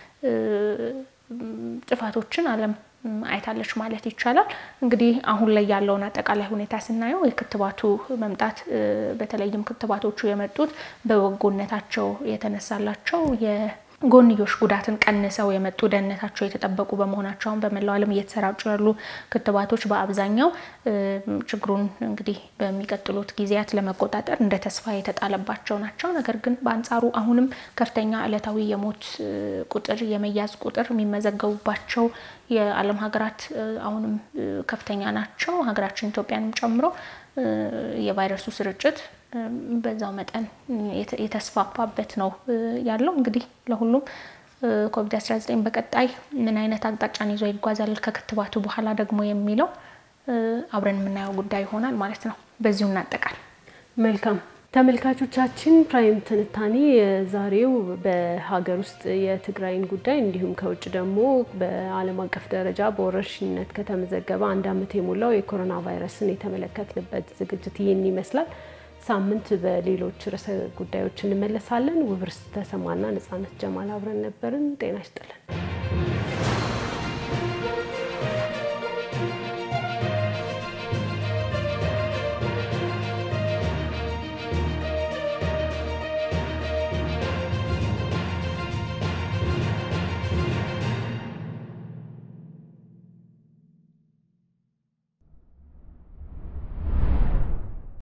ጥፋቶችን ዓለም አይታለች ማለት ይቻላል። እንግዲህ አሁን ላይ ያለውን አጠቃላይ ሁኔታ ስናየው የክትባቱ መምጣት በተለይም ክትባቶቹ የመጡት በበጎነታቸው የተነሳላቸው ጎንዮሽ ጉዳትን ቀንሰው የመጡ ደህንነታቸው የተጠበቁ በመሆናቸው አሁን በመላው ዓለም እየተሰራጩ ያሉ ክትባቶች በአብዛኛው ችግሩን እንግዲህ በሚቀጥሉት ጊዜያት ለመቆጣጠር እንደ ተስፋ የተጣለባቸው ናቸው። ነገር ግን በአንጻሩ አሁንም ከፍተኛ ዕለታዊ የሞት ቁጥር፣ የመያዝ ቁጥር የሚመዘገቡባቸው የዓለም ሀገራት አሁንም ከፍተኛ ናቸው። ሀገራችን ኢትዮጵያንም ጨምሮ የቫይረሱ ስርጭት በዛው መጠን የተስፋፋበት ነው ያለው። እንግዲህ ለሁሉም ኮቪድ-19 በቀጣይ ምን አይነት አቅጣጫን ይዞ ይጓዛል ከክትባቱ በኋላ ደግሞ የሚለው አብረን የምናየው ጉዳይ ይሆናል ማለት ነው። በዚሁ እናጠቃል። መልካም ተመልካቾቻችን፣ ፕራይም ትንታኔ የዛሬው በሀገር ውስጥ የትግራይን ጉዳይ እንዲሁም ከውጭ ደግሞ በዓለም አቀፍ ደረጃ በወረርሽኝነት ከተመዘገበ አንድ ዓመት የሞላው የኮሮና ቫይረስን የተመለከትንበት ዝግጅት ይህን ይመስላል። ሳምንት በሌሎች ርዕሰ ጉዳዮች እንመለሳለን። ውብርስ ተሰማና ነጻነት ጀማል አብረን ነበርን። ጤና ይስጥልን።